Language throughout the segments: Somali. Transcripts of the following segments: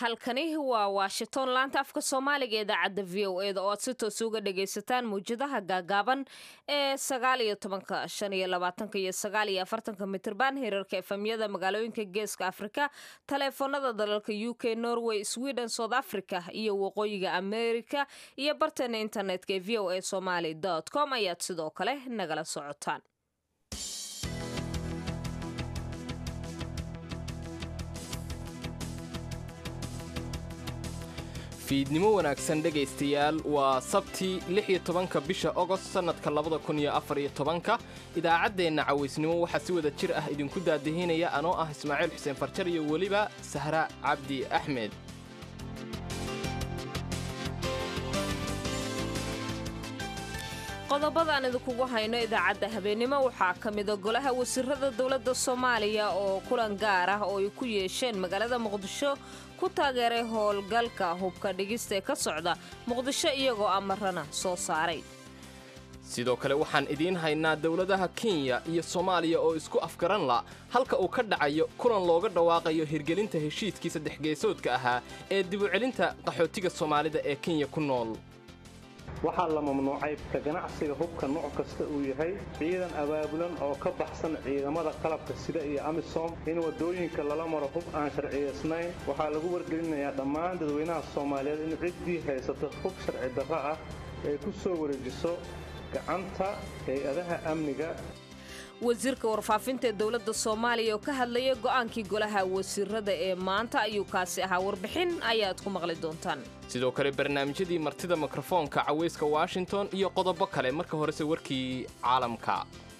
halkani waa washington laanta afka soomaaliga idaacadda v o eda oo aad si toos uga dhagaysataan mawjadaha gaagaaban ee sagaal iyo tobanka shan iyo labaatanka iyo sagaal iyo afartanka mitirban hirarka efamyada magaalooyinka geeska afrika taleefoonada dalalka u k norway sweden south africa iyo waqooyiga america iyo bartana internetka ee v o a somaly com ayaad sidoo kale nagala socotaan fiidnimo wanaagsan dhegaystayaal waa sabtii lix iyo tobanka bisha ogost sannadka labada kun iyo afar iyo tobanka idaacaddeenna cawaysnimo waxaa si wada jir ah idinku daadihinaya anoo ah ismaaciil xuseen farjar iyo weliba sahra cabdi axmed qodobadaan idinkugu hayno idaacadda habeennimo waxaa ka mida golaha wasiirada dowladda soomaaliya oo kulan gaar ah oo ay ku yeesheen magaalada muqdisho ku taageeray howlgalka hubka dhigista ee ka socda muqdisho iyagoo amarana soo saaray sidoo kale waxaan idiin haynaa dowladaha kenya iyo soomaaliya oo isku afgaran la halka uu ka dhacayo kulan looga dhawaaqayo hirgelinta heshiiskii saddex geesoodka ahaa ee dibucelinta qaxootiga soomaalida ee kenya ku nool waxaa la mamnuucay ka ganacsiga hubka nooc kasta uu yahay ciidan abaabulan oo ka baxsan ciidamada qalabka sida iyo amisom in waddooyinka lala maro hub aan sharciyaysnayn waxaa lagu wargelinayaa dhammaan dadweynaha soomaaliyeed in ciddii haysato hub sharci darro ah ay ku soo wareejiso gacanta hay-adaha amniga wasiirka warfaafinta ee dowladda soomaaliya oo ka hadlaya go'aankii golaha wasiirada ee maanta ayuu kaasi ahaa warbixin ayaad ku maqli doontaan sidoo kale barnaamijyadii martida mikrofoonka cawayska washington iyo qodobo kale marka horese warkii caalamka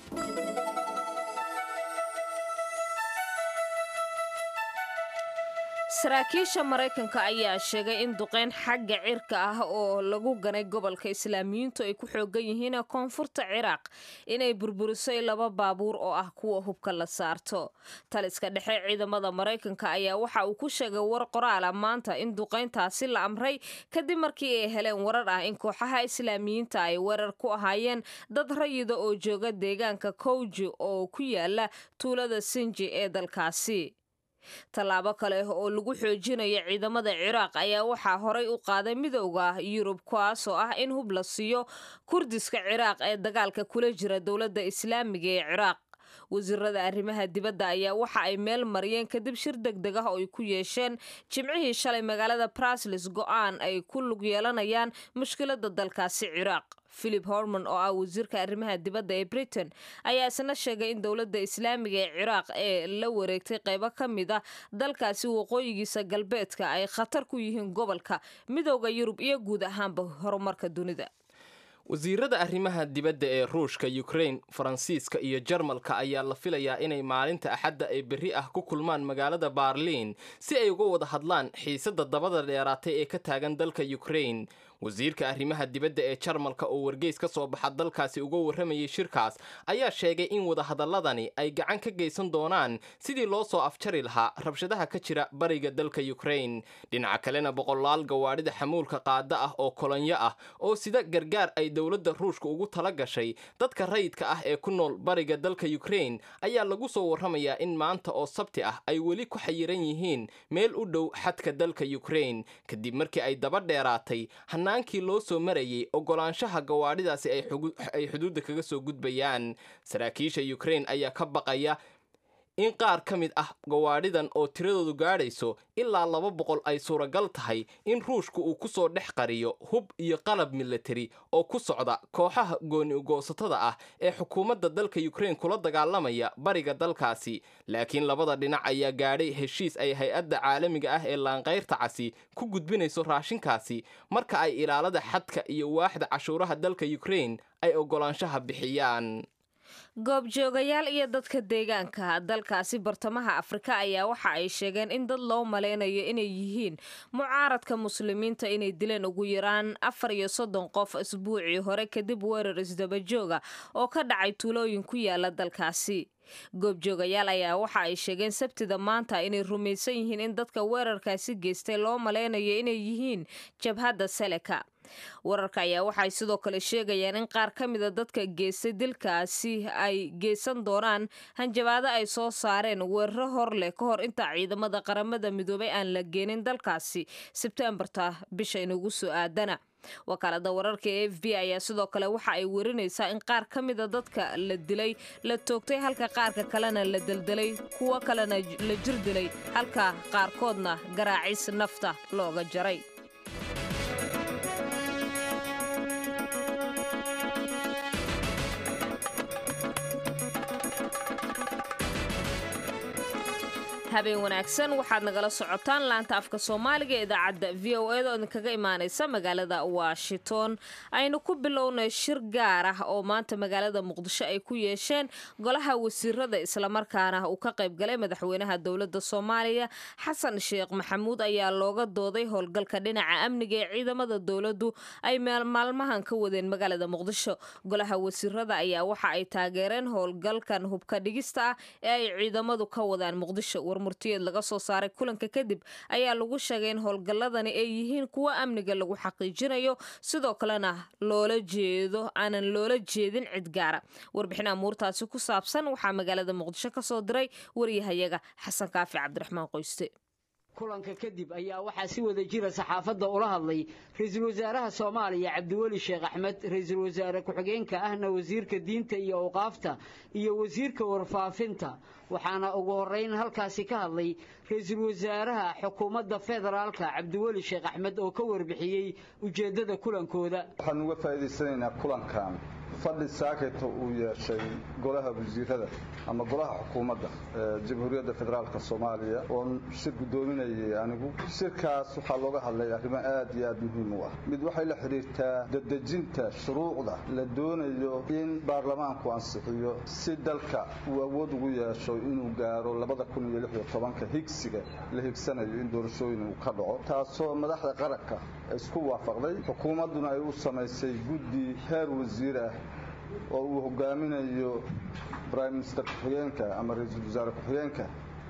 saraakiisha maraykanka ayaa sheegay in duqeyn xagga cirka ah oo lagu ganay gobolka islaamiyiintu ay ku xoogan yihiin koonfurta ciraaq inay burburisay laba baabuur oo ah kuwa hubka la saarto taliska dhexe ciidamada maraykanka ayaa waxa uu ku sheegay war qoraala maanta in duqeyntaasi la amray kadib markii ay heleen warar ah in kooxaha islaamiyiinta ay weerar ku ahaayeen dad rayida oo jooga deegaanka kowji oo ku yaala tuulada sinji ee dalkaasi tallaabo kale oo lagu xoojinayo ciidamada ciraaq ayaa waxaa horay u qaaday midowda yurub kuwaas oo ah in hub la siiyo kurdiska ciraaq ee dagaalka kula jira dowladda islaamiga ee ciraaq wasiirada arrimaha dibadda ayaa waxa ay meel mariyeen kadib shir deg deg ah oo ay ku yeesheen jimcihii shalay magaalada brasles go'aan ay ku lug yeelanayaan mushkiladda dalkaasi ciraaq philip hormon oo ah wasiirka arrimaha dibadda ee britain ayaa isna sheegay in dowladda islaamiga ee ciraaq ee la wareegtay qaybo ka mid ah dalkaasi waqooyigiisa galbeedka ay khatar ku yihiin gobolka midowda yurub iyo guud ahaanba horumarka dunida wasiirada arrimaha dibadda ee ruushka yukrain faransiiska iyo jarmalka ayaa la filayaa inay maalinta axadda ee berri ah ku kulmaan magaalada baarliin si ay uga wada hadlaan xiisadda dabada dheeraatay ee ka taagan dalka yukrain wasiirka arrimaha dibadda ee jarmalka oo wargeys ka soo baxa dalkaasi uga warramayay shirkaas ayaa sheegay in wadahadalladani ay gacan ka geysan doonaan sidii loo soo afjari lahaa rabshadaha ka jira bariga dalka yukrain dhinaca kalena boqolaal gawaadhida xamuulka qaada ah oo kolonyo ah oo sida gargaar ay dowladda ruushka ugu tala gashay dadka rayidka ah ee ku nool bariga dalka yukrain ayaa lagu soo warramayaa in maanta oo sabti ah ay weli ku xayiran yihiin meel u dhow xadka dalka yukrain kadib markii ay daba dheeraatay hanaankii loo soo marayay ogolaanshaha gawaadhidaasi ay xuduudda kaga soo gudbayaan saraakiisha yukrain ayaa ka baqaya in qaar ka mid ah gawaadhidan oo tiradoodu gaadhayso ilaa laba boqol ay suuragal tahay in ruushku uu ku soo dhex qariyo hub iyo qalab milatari oo ku socda kooxaha gooni ugoosatada ah ee xukuumadda dalka yukrain kula dagaalamaya bariga dalkaasi laakiin labada dhinac ayaa gaadhay heshiis ay hay-adda caalamiga ah ee laanqayrta casi ku gudbinayso raashinkaasi marka ay ilaalada xadka iyo waaxda cashuuraha dalka yukrain ay ogolaanshaha bixiyaan goobjoogayaal iyo dadka deegaanka dalkaasi bartamaha afrika ayaa waxa ay sheegeen in dad loo malaynayo inay yihiin mucaaradka muslimiinta inay dileen ugu yaraan afar iyo soddon qof isbuucii hore kadib weerar isdabajooga oo ka dhacay tuulooyin ku yaala dalkaasi goobjoogayaal ayaa waxa ay sheegeen sabtida maanta inay rumaysan yihiin in dadka weerarkaasi geystay loo malaynayo inay yihiin jabhadda seleka wararka ayaa waxay sidoo kale sheegayaan in qaar ka mida dadka geystay dilkaasi ay geysan doonaan hanjabaado ay soo saareen weeraro hor leh ka hor inta ciidamada qaramada midoobay aan la geenin dalkaasi sebtembarta bisha inugu soo aadana wakaalada wararka ee f b ayaa sidoo kale waxa ay werinaysaa in qaar ka mida dadka la dilay la toogtay halka qaarka kalena la deldelay kuwo kalena la jir dilay halka qaarkoodna garaacis nafta looga jaray habeen wanaagsan waxaad nagala socotaan laanta afka soomaaliga ee idaacadda v o eda oo idinkaga imaaneysa magaalada washington aynu ku bilownay shir gaar ah oo maanta magaalada muqdisho ay ku yeesheen golaha wasiirada islamarkaana uu ka qaybgalay madaxweynaha dowladda soomaaliya xasan sheekh maxamuud ayaa looga dooday howlgalka dhinaca amniga ee ciidamada dowladdu ay maalmahan ka wadeen magaalada muqdisho golaha wasiirada ayaa waxa ay taageereen howlgalkan hubka dhigista ah ee ay ciidamadu ka wadaan muqdisho murtiyeed laga soo saaray kulanka kadib ayaa lagu sheegay in howlgalladani ay yihiin kuwo amniga lagu xaqiijinayo sidoo kalena loola jeedo aanan loola jeedin cid gaara warbixin amuurtaasi ku saabsan waxaa magaalada muqdisho ka soo diray waryahayaga xasan kaafi cabdiraxmaan qoyste kulanka kadib ayaa waxaa si wada jira saxaafadda ula hadlay ra-iisul wasaaraha soomaaliya cabdiweli sheekh axmed ra-iisul wasaare ku-xigeenka ahna wasiirka diinta iyo awqaafta iyo wasiirka warfaafinta waxaana ugu horrayn halkaasi ka hadlay ra-iisul wasaaraha xukuumadda federaalka cabdiweli sheekh axmed oo ka warbixiyey ujeeddada kulankooda waxaan uga faa'iidaysanaynaa kulankan fadhi saakayta uu yeeshay golaha wasiirada ama golaha xukuumadda jamhuuriyadda federaalka soomaaliya oon shir guddoominayay anigu shirkaas waxaa looga hadlay arrimo aad iyo aad muhiim u ah mid waxay la xidhiirtaa dadejinta shuruucda la doonayo in baarlamaanku ansixiyo si dalka uu awood ugu yeesho inuu gaaro labada higsiga la higsanayo in doorashooyin uu ka dhaco taasoo madaxda qaranka isku waafaqday xukuumadduna ay u samaysay guddi heer wasiir ah oo uu hogaaminayo brime minister ku-xigeenka ama ra-iisul wasaare ku-xigeenka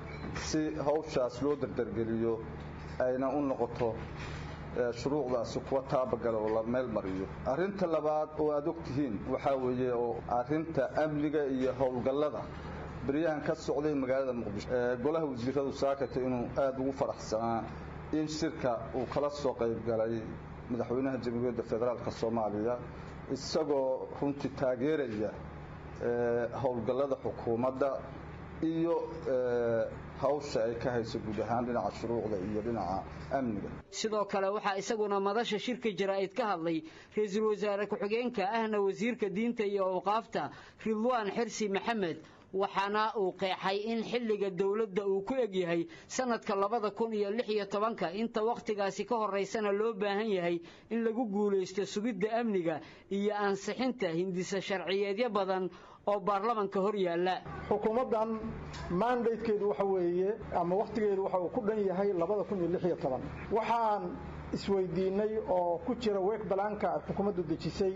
si hawshaas loo dardargeliyo ayna u noqoto shuruucdaasi kuwa taabagala oo la meel mariyo arrinta labaad oo aad og tihiin waxaa weeye oo arrinta amniga iyo howlgallada beryahan ka socday magaalada muqdisho golaha wasiiradu saakata inuu aada ugu faraxsanaa in shirka uu kala soo qayb galay madaxweynaha jamhuuriyadda federaalka soomaaliya isagoo runtii taageeraya howlgallada xukuumadda iyo hawsha ay ka hayso guud ahaan dhinaca shuruucda iyo dhinaca amniga sidoo kale waxaa isaguna madasha shirka jaraa'id ka hadlay ra-iisul wasaare ku-xigeenka ahna wasiirka diinta iyo awqaafta ridwaan xirsi maxamed waxaana uu qeexay in xilliga dowladda uu ku egyahay sanadka labada kun iyo lix iyo tobanka inta wakhtigaasi ka horaysana loo baahan yahay in lagu guulaysto sugidda amniga iyo ansixinta hindisa sharciyeedyo badan oo baarlamanka hor yaalla xukuumaddan maandaydkeedu waxa weeye ama wakhtigeedu waxa uu ku dhan yahay labada kun iyo lix iyo toban waxaan isweydiinnay oo ku jira weeg balaanka ay xukuumaddu dejisay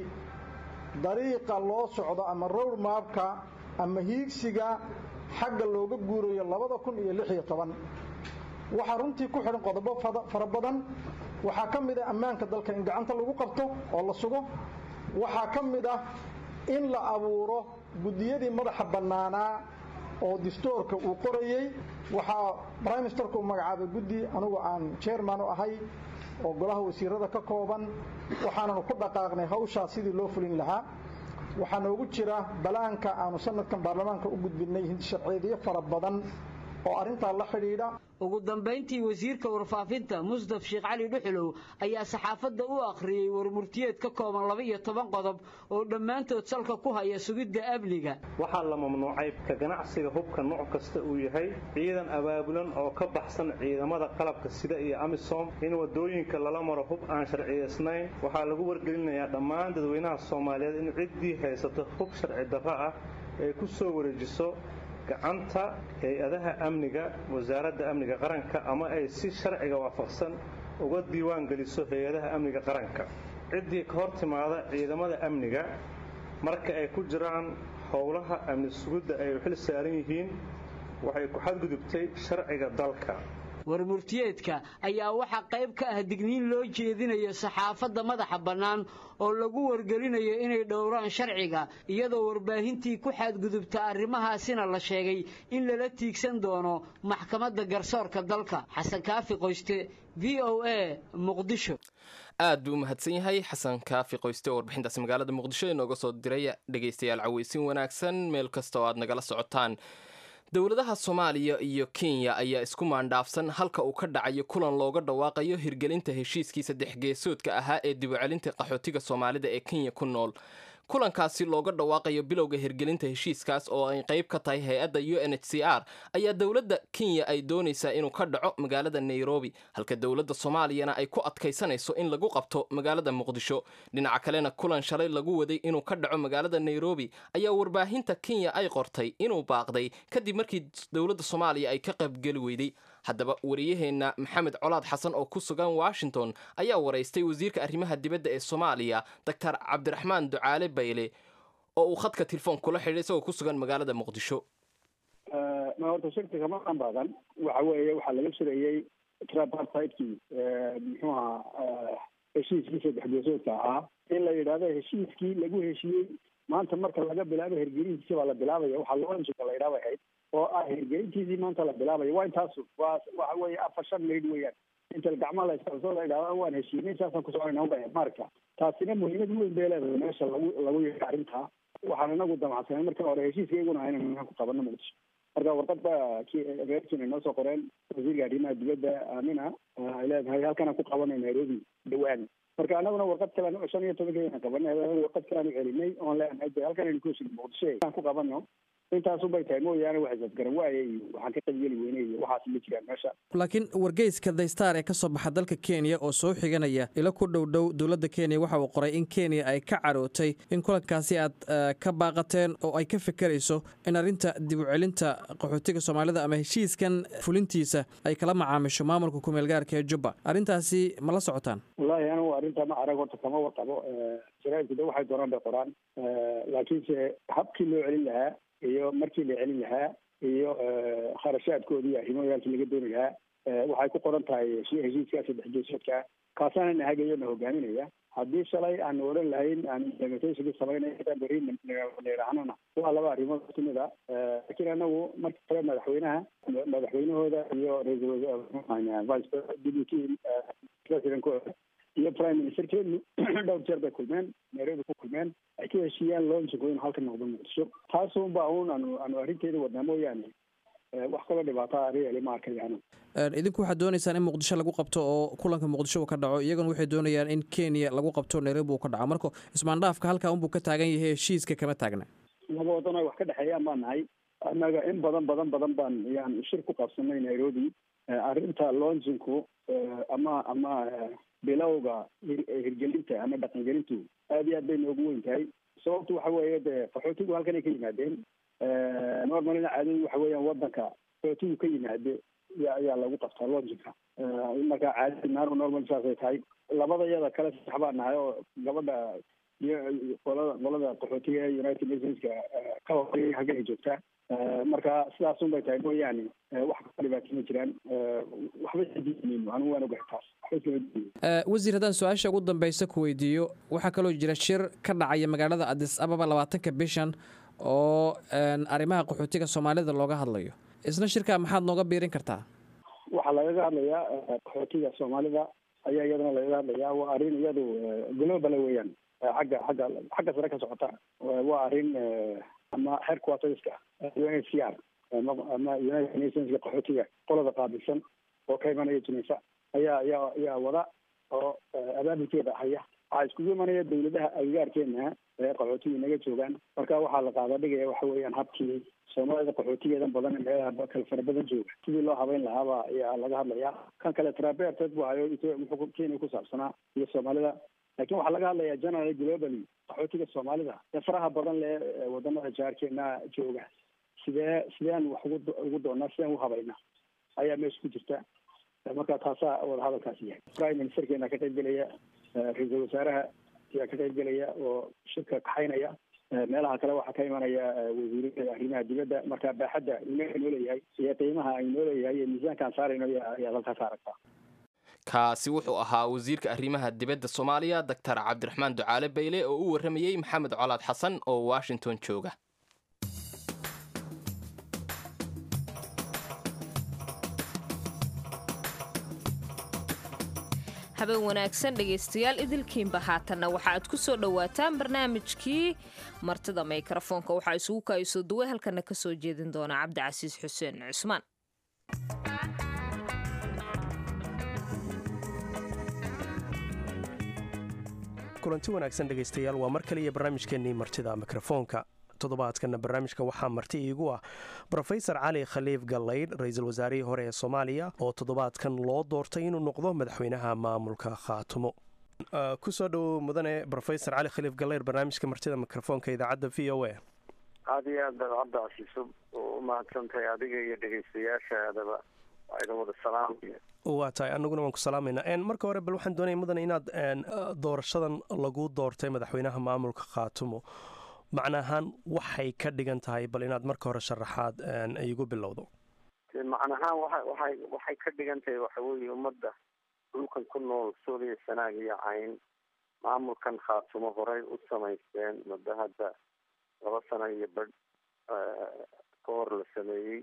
dariiqa loo socdo ama rowr maabka ama hiigsiga xagga looga guurayo labada kun iyo lix iyo toban waxaa runtii ku xidhan qodobo fara badan waxaa ka mid ah ammaanka dalka in gacanta lagu qabto oo la sugo waxaa ka mid ah in la abuuro guddiyadii madaxa bannaanaa oo distoorka uu qorayey waxaa brime ministerka uu magacaabay guddi anugu aan chairman u ahay oo golaha wasiirada ka kooban waxaananu ku dhaqaaqnay hawshaas sidii loo fulin lahaa waxaa noogu jira balaanka aanu sanadkan baarlamaanka u gudbinay hindisharceedyo fara badan oo arrintaa la xidhiidha ugu dambayntii wasiirka warfaafinta musdaf sheekh cali dhuxulow ayaa saxaafadda u akhriyey warmurtiyeed ka kooban laba iyo toban qodob oo dhammaantood salka ku haya sugidda amniga waxaa la mamnuucay ka ganacsiga hubka nooc kasta uu yahay ciidan abaabulan oo ka baxsan ciidamada qalabka sida iyo amisom in wadooyinka lala maro hub aan sharciyaysnayn waxaa lagu wargelinayaa dhammaan dadweynaha soomaaliyeed in ciddii haysato hub sharci darro ah ay ku soo wareejiso gacanta hay-adaha amniga wasaaradda amniga qaranka ama ay si sharciga waafaqsan uga diiwaan geliso hay-adaha amniga qaranka ciddii ka hor timaada ciidamada amniga marka ay ku jiraan howlaha amni sugidda ay xil saaran yihiin waxay ku xadgudubtay sharciga dalka warmurtiyeedka ayaa waxaa qayb ka ah digniin loo jeedinayo saxaafadda madaxa bannaan oo lagu wargelinayo inay dhowraan sharciga iyadoo warbaahintii ku xadgudubta arrimahaasina la sheegay in lala tiigsan doono maxkamadda garsoorka dalka xasan kaafi qoyste v o a muqdisho aad buu u mahadsan yahay xasan kaafi qoyste oo warbixintaasi magaalada muqdisho inooga soo diray dhegaystayaal caweysin wanaagsan meel kasta oo aad nagala socotaan dowladaha soomaaliya iyo kenya ayaa isku maandhaafsan halka uu ka dhacayo kulan looga dhawaaqayo hirgelinta heshiiskii saddex geesoodka ahaa ee dibucelinta qaxootiga soomaalida ee kenya ku nool kulankaasi looga dhawaaqayo bilowga hirgelinta heshiiskaas oo ay qayb ka tahay hay-adda u n h c r ayaa dowladda kenya ay doonaysaa inuu ka dhaco magaalada nairobi halka dowladda soomaaliyana ay ku adkaysanayso in lagu qabto magaalada muqdisho dhinaca kalena kulan shalay lagu waday inuu ka dhaco magaalada nairobi ayaa warbaahinta kenya ay qortay inuu baaqday kadib markii dowladda soomaaliya ay ka qaybgeli weyday haddaba wariyaheenna maxamed colaad xasan oo ku sugan washington ayaa waraystay wasiirka arrimaha dibadda ee soomaaliya doctor cabdiraxmaan ducaale bayle oo uu khadka telefoon kula xidhay isagoo ku sugan magaalada muqdisho ma horta shirkiga ma dhan badan waxa weeye waxaa laga shirayey tripartidekii muxuu ahaa heshiiskii saddex geesoodka ahaa in la yidhahdo heshiiskii lagu heshiiyey maanta marka laga bilaabo hergelintiisa baa la bilaabaya waxaa loanjika la yidhaha bay ahayd oo ah hirgelintiisii maanta la bilaabayo waa intaasu waa waxa weeye afar shan mayd weeyaan inta gacmaha la iskalsoo la yidhahdo waan heshiinay saasaan ku soconayna ubaya marka taasina muhiimad weyn bay leedahay meesha lagu lagu yeeha arrintaa waxaan inagu damacsanay marka hore heshiiskayguna aynan ku qabano muqdisho marka warqad ba reerkiina inoo soo qoreen wasiirka arrimaha dibadda aamina ay leedahay halkanaan ku qabanay nairobi dhawaan marka anaguna warqad kalean shan iyo tobankeena qabanay warqad kalean celinay oon leenahay de halkan aynu ku heshin muqdisho aan ku qabano intaasubay tahay mooyaane wax isafgaran waaye iyo waxaan ka qaybgeli weynay iyo waxaas ma jiraan meesha laakiin wargeyska daystar ee ka soo baxa dalka kenya oo soo xiganaya ilo ku dhow dhow dowladda kenya waxa uu qoray in kenya ay ka carootay in kulankaasi aad ka baaqateen oo ay ka fekerayso in arrinta dib u celinta qaxootiga soomaalida ama heshiiskan fulintiisa ay kala macaamisho maamulka kumeel gaarka ee jubba arrintaasi ma la socotaan wallahi anigu arrinta ma arag horta kama warqabo jaraaidku de waxay doonaan bay qoraan laakiinse habkii loo celin lahaa iyo markii la celin lahaa iyo kharashaadkoodii arrimooyaalkii laga dooni lahaa waxay ku qoran tahay heshiiskaa saddex geesoodka kaasaana na hagayo na hogaaminaya haddii shalay aan odhan lahayn aan implementation samaynay beri nidhaahnana waa laba arrimood kamid a laakiin anagu marka kale madaxweynaha madaxweynahooda iyo ra-iisul vice deputy presidentkooda iyo prime ministerkeenu dhowr jeer bay kulmeen nairobi ku kulmeen ay ka heshiiyaan loonjiko inuu halka noqdo muqdisho taasunba un aanu aanu arrinteeda wadnaa mooyaane wax kaloo dhibaata reali ma arkayaan idinku waxaad doonaysaan in muqdisho lagu qabto oo kulanka muqdisho uu ka dhaco iyaguna waxay doonayaan in kenya lagu qabto nairobi uu ka dhaco marka ismaandhaafka halkaa unbuu ka taagan yahay heshiiska kama taagna laba wadan ay wax ka dhexeeyaan baan nahay annaga in badan badan badan baan yaan shir ku qabsanay nairobi arrinta lonjinku ama ama bilowga hirgelinta ama dhaqangelintu aad iyo aad bay noogu weyn tahay sababtu waxa weeye de qaxootigu halkan ay ka yimaadeen normalina caadadu waxa weeyaan wadanka qaxootigu ka yimaade ayaa lagu qabtaa lonjinka marka caadadi naanu normal saasay tahay labada iyada kale sax baa nahay oo gabadha qolada qolada qaxootiga ee united nationska ka horeeyay halkan ay joogtaa marka sidaasun bay tahay mooyaane wax ka dhibaato ma jiraan waxba isadiimayno anigu waan ogahay taas waxba iskama wasiir haddaan su-aasha ugu dambeysa ku weydiiyo waxaa kaloo jira shir ka dhacaya magaalada adis ababa labaatanka bishan oo arrimaha qaxootiga soomaalida looga hadlayo isna shirkaa maxaad nooga biirin kartaa waxaa lagaga hadlayaa qaxootiga soomaalida ayaa iyadana lagaga hadlayaa waa arrin iyadu global weeyaan xagga xagga xagga sare ka socota waa arrin ama headquarterska u n h c r ama united nationska qaxootiga qolada qaabilsan oo ka imanaya tunisa ayaa ayaa ayaa wada oo abaabulkeeda haya waxaa iskugu imanaya dawladaha agagaarkeena ee qaxootiga inaga joogaan marka waxaa la qaada dhigaya waxa weeyaan habkii soomaalida qaxootigeedan badan meelaha kale fara badan jooga sidii loo habeyn lahaaba ayaa laga hadlayaa kan kale traberted bu hayo wuxuu kenya ku saabsanaa iyo soomaalida lakin waxaa laga hadlayaa general globally qaxootiga soomaalida ee faraha badan le wadamada jaarkeena jooga sidee sideen wax ugu ugu doonaa sideen u habayna ayaa meesha ku jirta marka taasaa wada hadalkaasi yahay prime ministerkeena ka qayb gelaya ra-iisul wasaaraha ayaa ka qayb gelaya oo shirka kaxaynaya meelaha kale waxaa ka imanaya wasiirada arrimaha dibadda marka baaxadda inoo inoo leeyahay iyo qiimaha aynoo leeyahay iyo miisaankaan saarayno ayaad halkaas aragtaa kaasi wuxuu ahaa wasiirka arrimaha dibadda soomaaliya doctor cabdiraxmaan ducaale bayle oo u warramayey maxamed colaad xasan oo washington jooga habeen wanaagsan dhegaystayaal idilkiinba haatanna waxa aad ku soo dhowaataan barnaamijkii martida mikrofoonka waxaa isugu kaayso duwe halkana ka soo jeedin doona cabdicasiis xuseen cusmaan kulanti wanaagsan dhegaystayaal waa mar kaliya barnaamijkeennii martida mikrofoonka toddobaadkana barnaamijka waxaa marti iigu ah rofesor cali khaliif gallaydh ra-iisul wasaarihii hore ee soomaaliya oo toddobaadkan loo doortay inuu noqdo madaxweynaha maamulka khaatumo kusoo dhowow mudane rofesor cali khaliif gallaydh barnaamijka martida mikrofoonka idaacadda v o a aada iyo aad baad cabdicasiiso u mahadsantahay adiga iyo dhegaystayaashaadaba waa idin wada salaamaya waa tahay anaguna waan ku salaamaynaa marka hore bal waxaan doonaya mudane inaad doorashadan lagu doortay madaxweynaha maamulka khaatumo macna ahaan waxay ka dhigan tahay bal inaad marka hore sharaxaad igu bilowdo macnahaan waa waay waxay ka dhigan tahay waxa weeye ummadda dhulkan ku nool suuriya sanaag iyo cayn maamulkan khaatumo horey u samaysteen muddo hadda laba sano iyo badh ka hor la sameeyey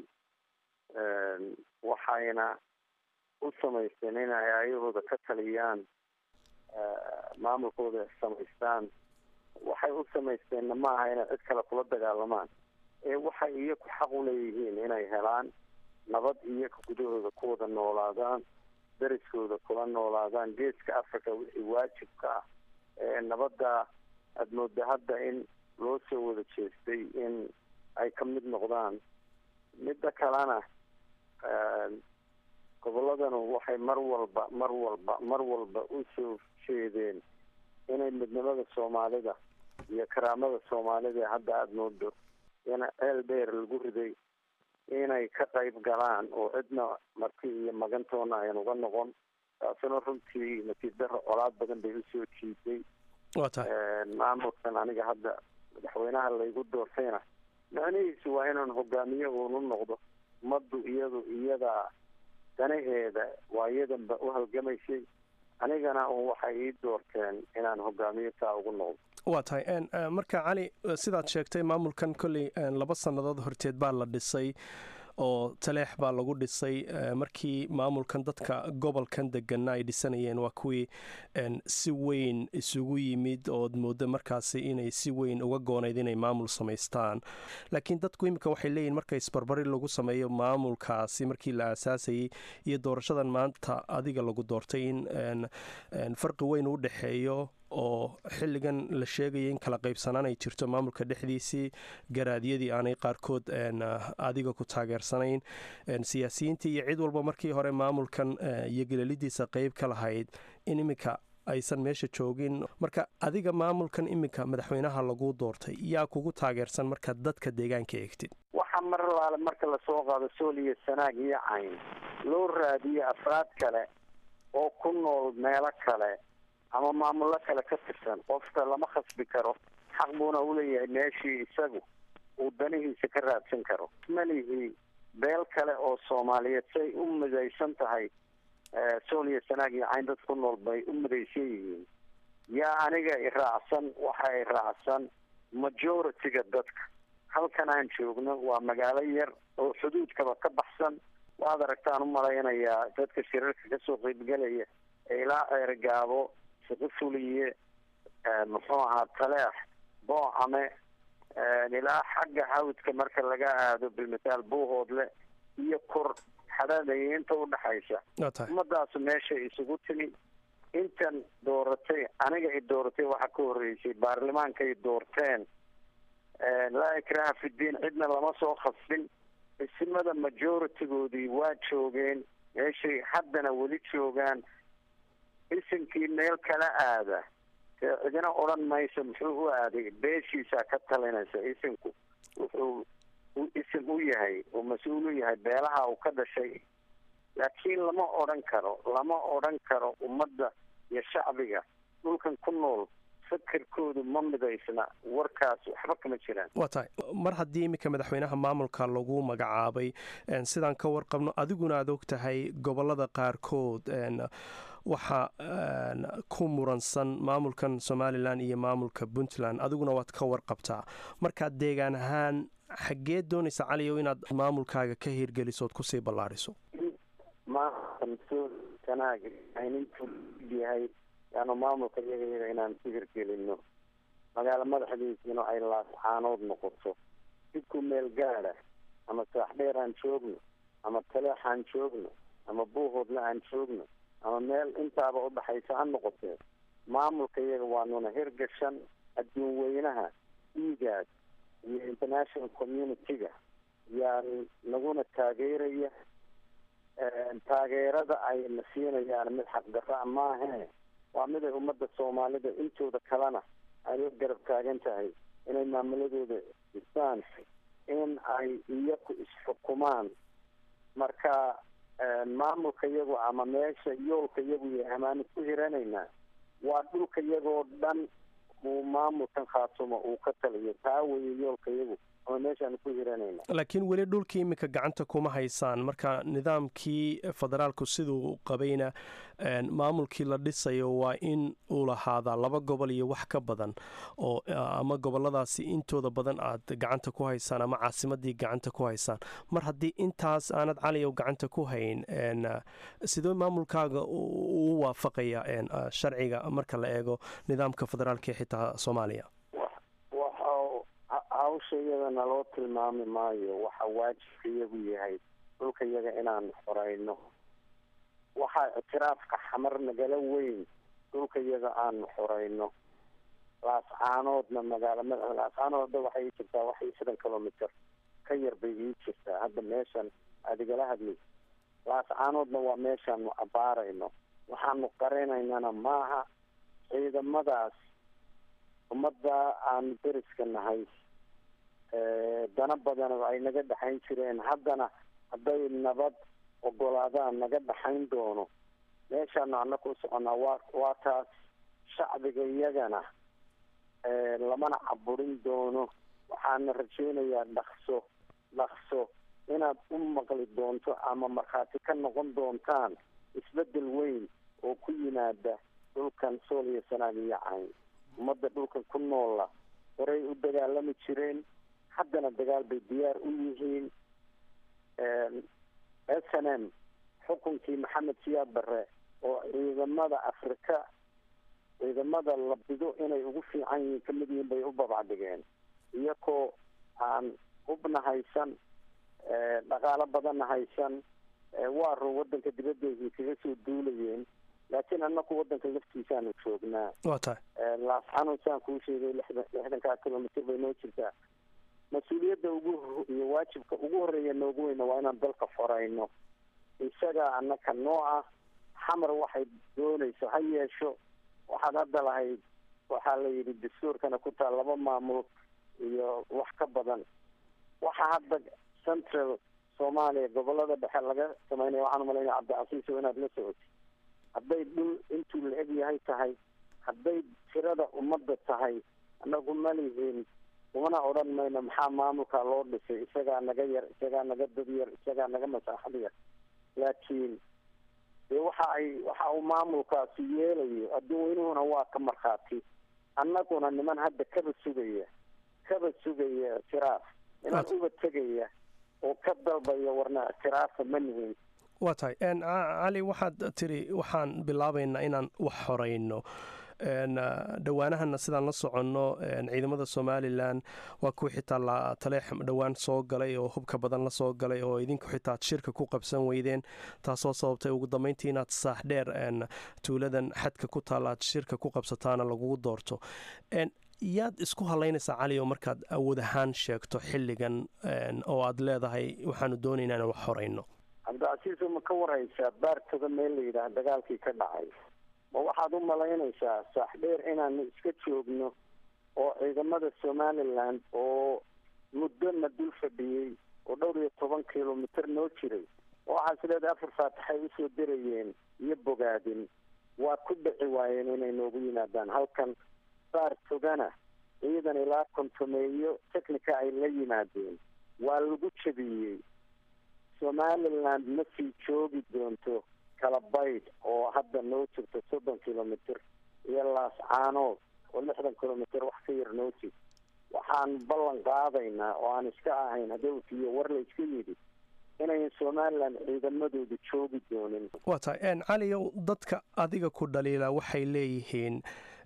waxayna u samaysteen inay ayahooda ka taliyaan maamulkooda samaystaan waxay u samaysteenna ma aha inay cid kale kula dagaalamaan ee waxay iyaku xaq u leeyihiin inay helaan nabad iyaga gudahooda ku wada noolaadaan dariskooda kula noolaadaan geeska africa wixii waajibka ah ee nabadda aada mooda hadda in loo soo wada jeestay in ay ka mid noqdaan midda kalena gobolladanu waxay mar walba mar walba mar walba u soo jeedeen inay midnimada soomaalida iyo karaamada soomaalida ee hadda aada moodo in ceel dheer lagu riday inay ka qayb galaan oo cidna marti iyo magantoona ayan uga noqon taasuna runtii natiib daro colaad badan bay usoo jiiday maamulkan aniga hadda madaxweynaha laygu doortayna macnihiisu waa inaan hogaamiye uunu noqdo ummaddu iyadu iyadaa danaheeda waa iyadanba u halgamaysay anigana un waxay ii doorteen inaan hogaamiye taa ugu noqdo waa tahay marka cali sidaad sheegtay maamulkan kolley laba sannadood horteed baa la dhisay oo taleex baa lagu dhisay markii maamulkan dadka gobolkan degana ay dhisanayeen waa kuwii si weyn isugu yimid ood moodo markaasi inay si weyn uga goonayd inay maamul samaystaan laakiin dadku iminka waxay leeyihin marka isbarbari lagu sameeyo maamulkaasi markii la aasaasayey iyo doorashadan maanta adiga lagu doortay in farqi weyn u dhexeeyo oo xilligan la sheegaya in kala qaybsanaan ay jirto maamulka dhexdiisii garaadyadii aanay qaarkood adiga ku taageersanayn siyaasiyiintii iyo cid walba markii hore maamulkan iyo gelelidiisa qeyb ka lahayd in iminka aysan meesha joogin marka adiga maamulkan iminka madaxweynaha lagu doortay yaa kugu taageersan marka dadka deegaanka eegtid waxaa mar laale marka lasoo qaado sool iyo sanaag iyo cayn loo raadiyo afraad kale oo ku nool meelo kale ama maamullo kale ka tirsan qofka lama khasbi karo xaq buuna uleeyahay meeshii isagu uu danihiisa ka raadsan karo malihii beel kale oo soomaaliyeed say u midaysan tahay sool iyo sanaag iyo cayn dad ku nool bay u midaysan yihiin yaa aniga iraacsan waxa i raacsan majority-ga dadka halkan aan joogno waa magaalo yar oo xuduudkaba ka baxsan waad aragtaan u malaynayaa dadka shirarka kasoo qeybgelaya ee ilaa ceergaabo shaqo fuliye muxuu ahaa taleex boocame ilaa xagga hawdka marka laga aado bilmataal buuhoodle iyo kor xadhaadaya inta udhaxaysa ummadaasu meeshay isugu timi intan dooratay aniga i dooratay waxaa ka horreysay baarlamaanka ay doorteen laa ikraha fidiin cidna lama soo khasbin isimada majority-goodii waa joogeen meeshay haddana weli joogaan isimkii meel kala aada dee cidina odhan mayso muxuu u aaday beeshiisaa ka talinaysa isimku wuxuu isim u yahay oo mas-uul u yahay beelaha uu ka dhashay laakiin lama odhan karo lama odhan karo ummadda iyo shacbiga dhulkan ku nool fikirkoodu ma midaysna warkaas waxba kama jiraan waa tahay mar haddii iminka madaxweynaha maamulka lagu magacaabay sidaan ka warqabno adiguna aad og tahay gobolada qaarkood waxaa ku muransan maamulkan somalilan iyo maamulka puntland adiguna waad ka warqabtaa markaad deegaan ahaan xaggee doonaysa caliyow inaad maamulkaaga ka hirgeliso ood kusii ballaariso yahay yaanu maamulka iyaga iyaga inaan ku hirgelino magaalo madaxdiisina ay laascaanood noqoto dibku meel gaada ama saaxdheer aan joogno ama taleex aan joogno ama buuhoodna aan joogno ama meel intaaba udhaxaysa ha noqotee maamulka iyaga waanuna hirgashan adduun weynaha iigaas iyo international community-ga yaa naguna taageeraya taageerada ay na siinayaan mid xaqdarra maahee waa mid ay ummadda soomaalida intooda kalena ay la garab taagan tahay inay maamuladooda dhistaan in ay iyaku isxukumaan marka maamulka iyagu ama meesha yoolka iyagu yahay amaanu ku hiranaynaa waa dhulka iyagoo dhan uu maamulkan khaatumo uu ka taliyo taa weeye yoolka iyagu ama meeshaanu ku hiranayna laakiin weli dhulkii iminka gacanta kuma haysaan marka nidaamkii federaalku siduu qabayna maamulkii la dhisayo waa in uu lahaadaa laba gobol iyo wax ka badan oo ama goboladaasi intooda badan aad gacanta ku haysaan ama caasimadii gacanta ku haysaan mar haddii intaas aanad caliyow gacanta ku hayn sidoo maamulkaaga uu waafaqaya sharciga marka la eego nidaamka federaalka xitaa soomaaliya hawsha iyada naloo tilmaami maayo waxa waajibka iyagu yahay dhulka iyaga inaan xoreyno waxaa ictiraafka xamar nagala weyn dhulka iyaga aanu xoreyno laascaanoodna magaalo madaxa laascaanood hadda waxay ii jirtaa wax iyo sidan kilomitr ka yar bay ii jirtaa hadda meeshan aad igala hadlaysa laascaanoodna waa meeshaanu abaarayno waxaanu qarinaynana maaha ciidamadaas ummadda aanu deriska nahay dana badan ay naga dhexayn jireen haddana hadday nabad ogolaadaan naga dhexayn doono meeshaanu annaga u soconaa waa waa taas shacbiga iyagana lamana caburin doono waxaana rajaynayaa dhaqso dhaqso inaad u maqli doonto ama markhaati ka noqon doontaan isbeddel weyn oo ku yimaada dhulkan sool iyo sanaag iyo cayn ummadda dhulkan ku noola horay u dagaalami jireen haddana dagaal bay diyaar u yihiin s n m xukunkii maxamed siyaad barre oo ciidamada afrika ciidamada la bido inay ugu fiican yihiin kamid yihiin bay u babacdigeen iyakoo aan hubna haysan dhaqaalo badanna haysan waa run waddanka dibaddeedii kaga soo duulayeen laakiin annaku waddanka laftiisaanu joognaa waa tahay laasxanuun saan kuu sheegay lixdan lixdankaa kilomitr bay noo jirtaa mas-uuliyadda ugu iyo waajibka ugu horreeya noogu weyna waa inaan dalka xoreyno isagaa annaka noo ah xamar waxay doonayso ha yeesho waxaad hadda lahayd waxaa la yidhi dastuurkana ku taal laba maamul iyo wax ka badan waxaa hadda central soomaaliya gobolada dhexe laga sameynaya waxaan umalaynaya cabdicasiis oo inaad la socotid hadday dhul intuu la eg yahay tahay hadday tirada ummadda tahay anagu ma lihiin umana odhan mayno maxaa maamulka loo dhisay isagaa naga yar isagaa naga dad yar isagaa naga masaaxad yar laakiin dee waxa ay waxa uu maamulkaasi yeelayo adduun weynuhuna waa ka markhaati annaguna niman hadda kaba sugaya kaba sugaya ictiraaf niman uba tegaya oo ka dalbaya warna ictiraafa ma nihin waa tahay cali waxaad tiri waxaan bilaabaynaa inaan wax xoreyno dhowaanahana sidaan la soconno ciidamada somalilan waa kuwa xitaa taleex dhowaan soo galay oo hubka badan la soo galay oo idinku xitaa ad shirka ku qabsan weydeen taasoo sababtay ugu dambeyntii inaad saax dheer tuuladan xadka ku taalla aad shirka ku qabsataana lagugu doorto yaad isku halaynaysaa cali oo markaad awood ahaan sheegto xilligan oo aad leedahay waxaanu doonaynaa inaan wax xoreyno cabdicasiis ma ka warhaysaa baartada meel la yidhaah dagaalkii ka dhacay ma waxaad u malaynaysaa saaxdheer inaanu iska joogno oo ciidamada somaliland oo muddona dul fadhiyey oo dhowr iyo toban kilomitr noo jiray waxaas leedahay afar faatixay usoo dirayeen iyo bogaadin waa ku dhici waayeen inay noogu yimaadaan halkan baar togana ciidan ilaa kontomeeyo technica ay la yimaadeen waa lagu jabiyey somaliland ma sii joogi doonto kala baydh oo hadda noo jirto soddon kilomitr iyo laascaanood oo lixdan kilomitr wax ka yar noo jir waxaan ballan qaadaynaa oo aan iska ahayn hadowtiyo war la iska yidhi inayn somaliland ciidamadooda joogi doonin waa tahay caliyow dadka adiga ku dhaliila waxay leeyihiin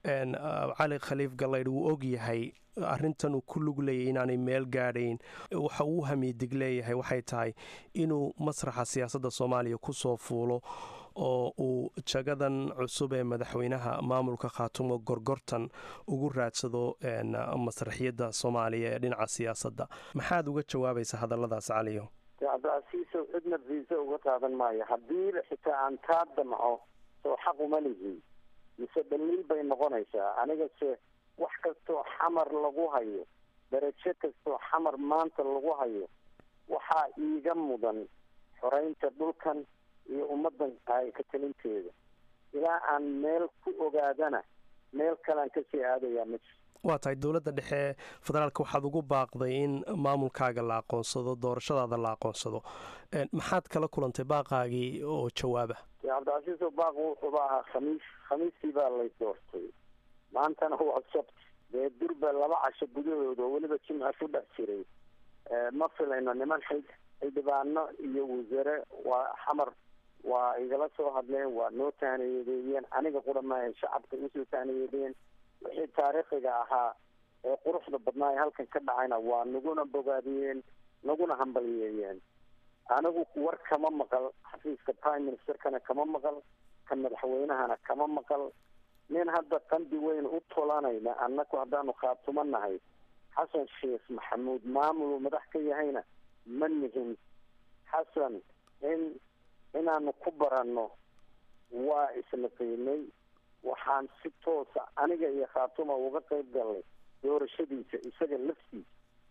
cali khaliif galaydh wuu og yahay arrintan uu ku lug leeyahy inaanay meel gaadhayn waxa uu hamiidig leeyahay waxay tahay inuu masraxa siyaasadda soomaaliya ku soo fuulo oo uu jagadan cusub ee madaxweynaha maamulka khaatumo gorgortan ugu raadsado masraxiyadda soomaaliya ee dhinaca siyaasadda maxaad uga jawaabaysa hadalladaas caliyo cabdicasiisow cidna viisa uga qaadan maayo haddiiba xitaa aan taa damco soo xaq uma lihi mise dhaliil bay noqonaysaa anigase wax kastoo xamar lagu hayo darajo kastoo xamar maanta lagu hayo waxaa iiga mudan xoreynta dhulkan iyo ummaddan ay ka talinteeda ilaa aan meel ku ogaadana meel kalean kasii aadayaa ma jir waa tahay dowladda dhexe federaalka waxaad ugu baaqday in maamulkaaga la aqoonsado doorashadaada la aqoonsado maxaad kala kulantay baaqaagii oo jawaaba cabdicasiis oo baaq wuxuuba ahaa khamiis khamiistii baa lay doortay maantana waa sabt dee durba laba casho gudahooda oo weliba jimca ku dhex jiray ma filayno niman xil xildhibaano iyo wasare waa xamar waa igala soo hadleen waa noo taaniyadeeyeen aniga qura maaha shacabka usoo taaniyadeeyeen wixii taariikhiga ahaa ee quruxda badnaa ee halkan ka dhacayna waa naguna bogaadiyeen naguna hambaliyeeyeen anigu war kama maqal xafiiska prime ministerkana kama maqal ka madaxweynahana kama maqal nin hadda qandi weyn u tolanayna annaku haddaanu khaatumo nahay xasan sheekh maxamuud maamul uu madax ka yahayna ma nihin xasan in inaanu ku baranno waa isla qiimay waxaan si toosa aniga iyo khaatuma uga qayb galnay doorashadiisa isaga laftiisa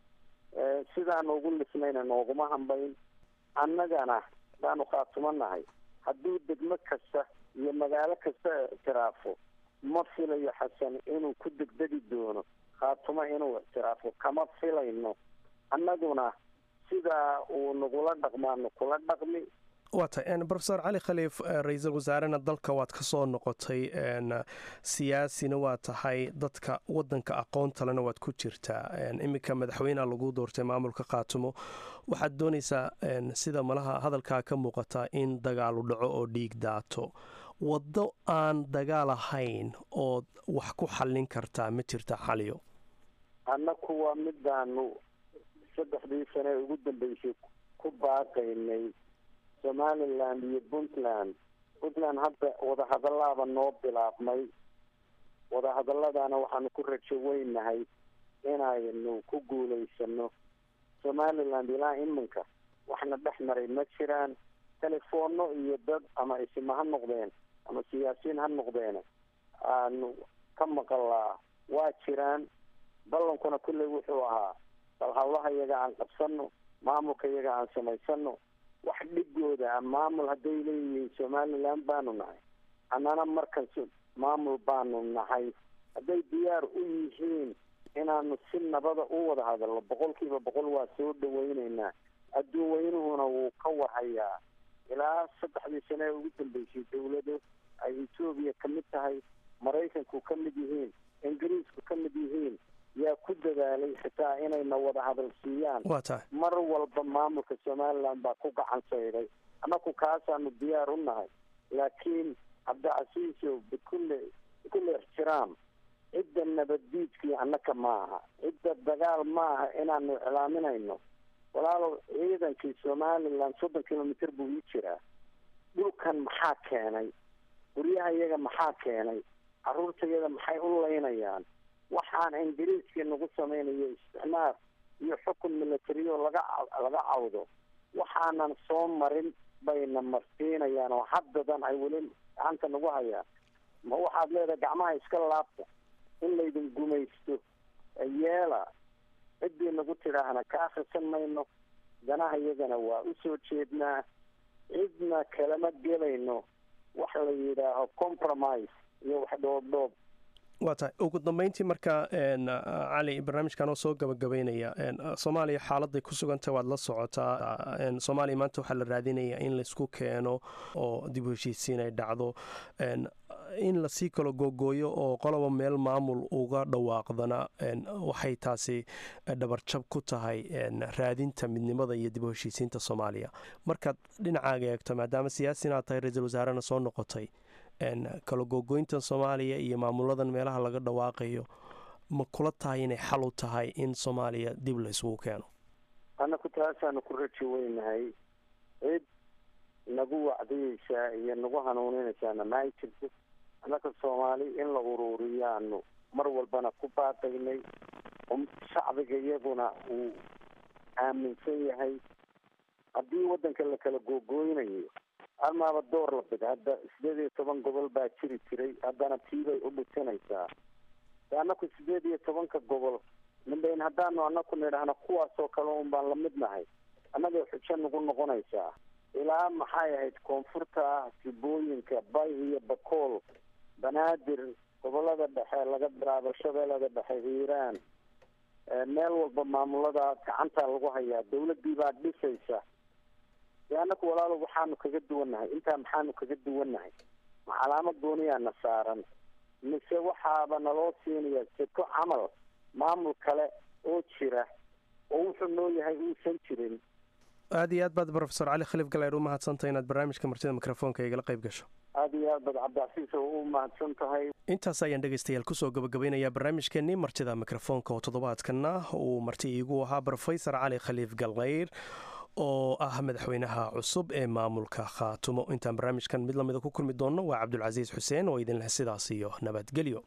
sidaanu ugu lisnayna nooguma hambayn annagana hadaanu khaatumo nahay hadduu degmo kasta iyo magaalo kasta ictiraafo ma filayo xasan inuu ku degdegi doono khaatumo inuu ictiraafo kama filayno annaguna sidaa uu nagula dhaqmaano kula dhaqmi waa tahay rofesor cali khaliif ra-iisul wasaarena dalka waad ka soo noqotay siyaasina waa tahay dadka wadanka aqoontalena waad ku jirtaa iminka madaxweyneha lagu doortay maamulka khaatumo waxaad doonaysaa sida malaha hadalkaa ka muuqata in dagaalu dhaco oo dhiig daato waddo aan dagaal ahayn ood wax ku xallin kartaa ma jirta xaliyo annaku waa midaanu saddexdii sane ugu dambeysay ku baaqaynay somaliland iyo puntland puntland hadda wadahadalaaba noo bilaabmay wadahadaladana waxaanu ku rajo weynahay inaynu ku guulaysano somaliland ilaa iminka waxna dhex maray ma jiraan telefoonno iyo dad ama isima ha noqdeen ama siyaasiyiin ha noqdeene aanu ka maqalaa waa jiraan ballankuna kulley wuxuu ahaa bal hawlaha iyaga aan qabsano maamulka iyaga aan samaysano wax dhigooda a maamul hadday leeyihiin somaliland baanu nahay annana markas maamul baanu nahay hadday diyaar u yihiin inaanu si nabada u wada hadalno boqol kiiba boqol waa soo dhaweyneynaa adduun weynuhuna wuu ka warhayaa ilaa saddexdii sane ee ugu dambeysay dawlado ay etoobiya ka mid tahay maraykanku ka mid yihiin ingiriisku ka mid yihiin yaa ku dadaalay xitaa inayna wada hadal siiyaan waa tahay mar walba maamulka somaliland baa ku gacan sayday annaku kaasaanu diyaar u nahay laakiin cabdicasiisow bikulli bikulli ixtiraam cidda nabaddiidkii annaka ma aha cidda dagaal ma aha inaanu iclaaminayno walaalow ciidankii somaliland soddon kilomitr buu ii jiraa dhulkan maxaa keenay guryaha iyaga maxaa keenay carruurta iyaga maxay u laynayaan waxaan ingiriiskii nagu samaynayo isticmaar iyo xukun militariyo laga laga cawdo waxaanan soo marin bayna marsiinayaan oo haddadan ay weli gacanta nagu hayaan ma waxaad leedahay gacmaha iska laabta in laydin gumaysto yeela ciddii nagu tidhaahna ka akrisan mayno danaha iyagana waa usoo jeednaa cidna kalama gelayno wax la yidhaaho compromise iyo wax dhoobdhoob waa tahay ugu dambeyntii marka cali barnaamijkan oo soo gabagabaynaya soomaaliya xaaladay ku sugantah waad la socotaa soomaaliya maanta waxaa la raadinaya in laysku keeno oo dib u heshiisiin ay dhacdo in lasii kalo googooyo oo qoloba meel maamul uga dhawaaqdana waxay taasi dhabarjab ku tahay raadinta midnimada iyo dib u heshiisiinta soomaaliya markaad dhinacaaga eegto maadaama siyaasi inaad tahay ra-iisul wasaarena soo noqotay kala googooyntan soomaaliya iyo maamuladan meelaha laga dhawaaqayo ma kula tahay inay xal u tahay in soomaaliya dib la isugu keeno annaku taasaanu ku raji weynahay cid nagu wacdiyeysaa iyo nagu hanuuninaysaana ma ay jirto annaka soomaali in la uruuriyaanu mar walbana ku baadaynay shacbiga iyaguna uu aaminsan yahay haddii waddanka la kala googooynayo almaaba door la bid hadda sideed iyo toban gobol baa jiri jiray haddana tiibay u dhisanaysaa annaku sideed iyo tobanka gobol midhayn haddaanu annaku nidhaahno kuwaasoo kale un baan la mid nahay annagay xujo nagu noqonaysaa ilaa maxay ahayd koonfurta sibooyinka bay iyo bakool banaadir gobolada dhexe laga bilaabo shabeellada dhexe hiiraan meel walba maamulada gacantaa lagu hayaa dawladdii baa dhisaysa dee annaku walaalo waxaanu kaga duwannahay intaa maxaanu kaga duwannahay ma calaamad gooniyaana saaran mise waxaaba naloo siinayaa seko camal maamul kale oo jira oo wuxuu noo yahay uusan jirin aad iyo aad baad rofesor cali khaliif galeer u mahadsantay inaad barnaamijka martida mikrofoonka igala qayb gasho aada iyo aad baad cabdicasiis oo u mahadsan tahay intaas ayaan dhegaystayaal kusoo gabagabaynayaa barnaamijkeenii martida mikrofoonka oo toddobaadkana uu marti iigu ahaa rofesor cali khaliif galeyr oo ah madaxweynaha cusub ee maamulka khaatumo intaan barnaamijkan mid lamida ku kulmi doonno waa cabdulcasiis xuseen oo idin leh sidaas iyo nabadgelyo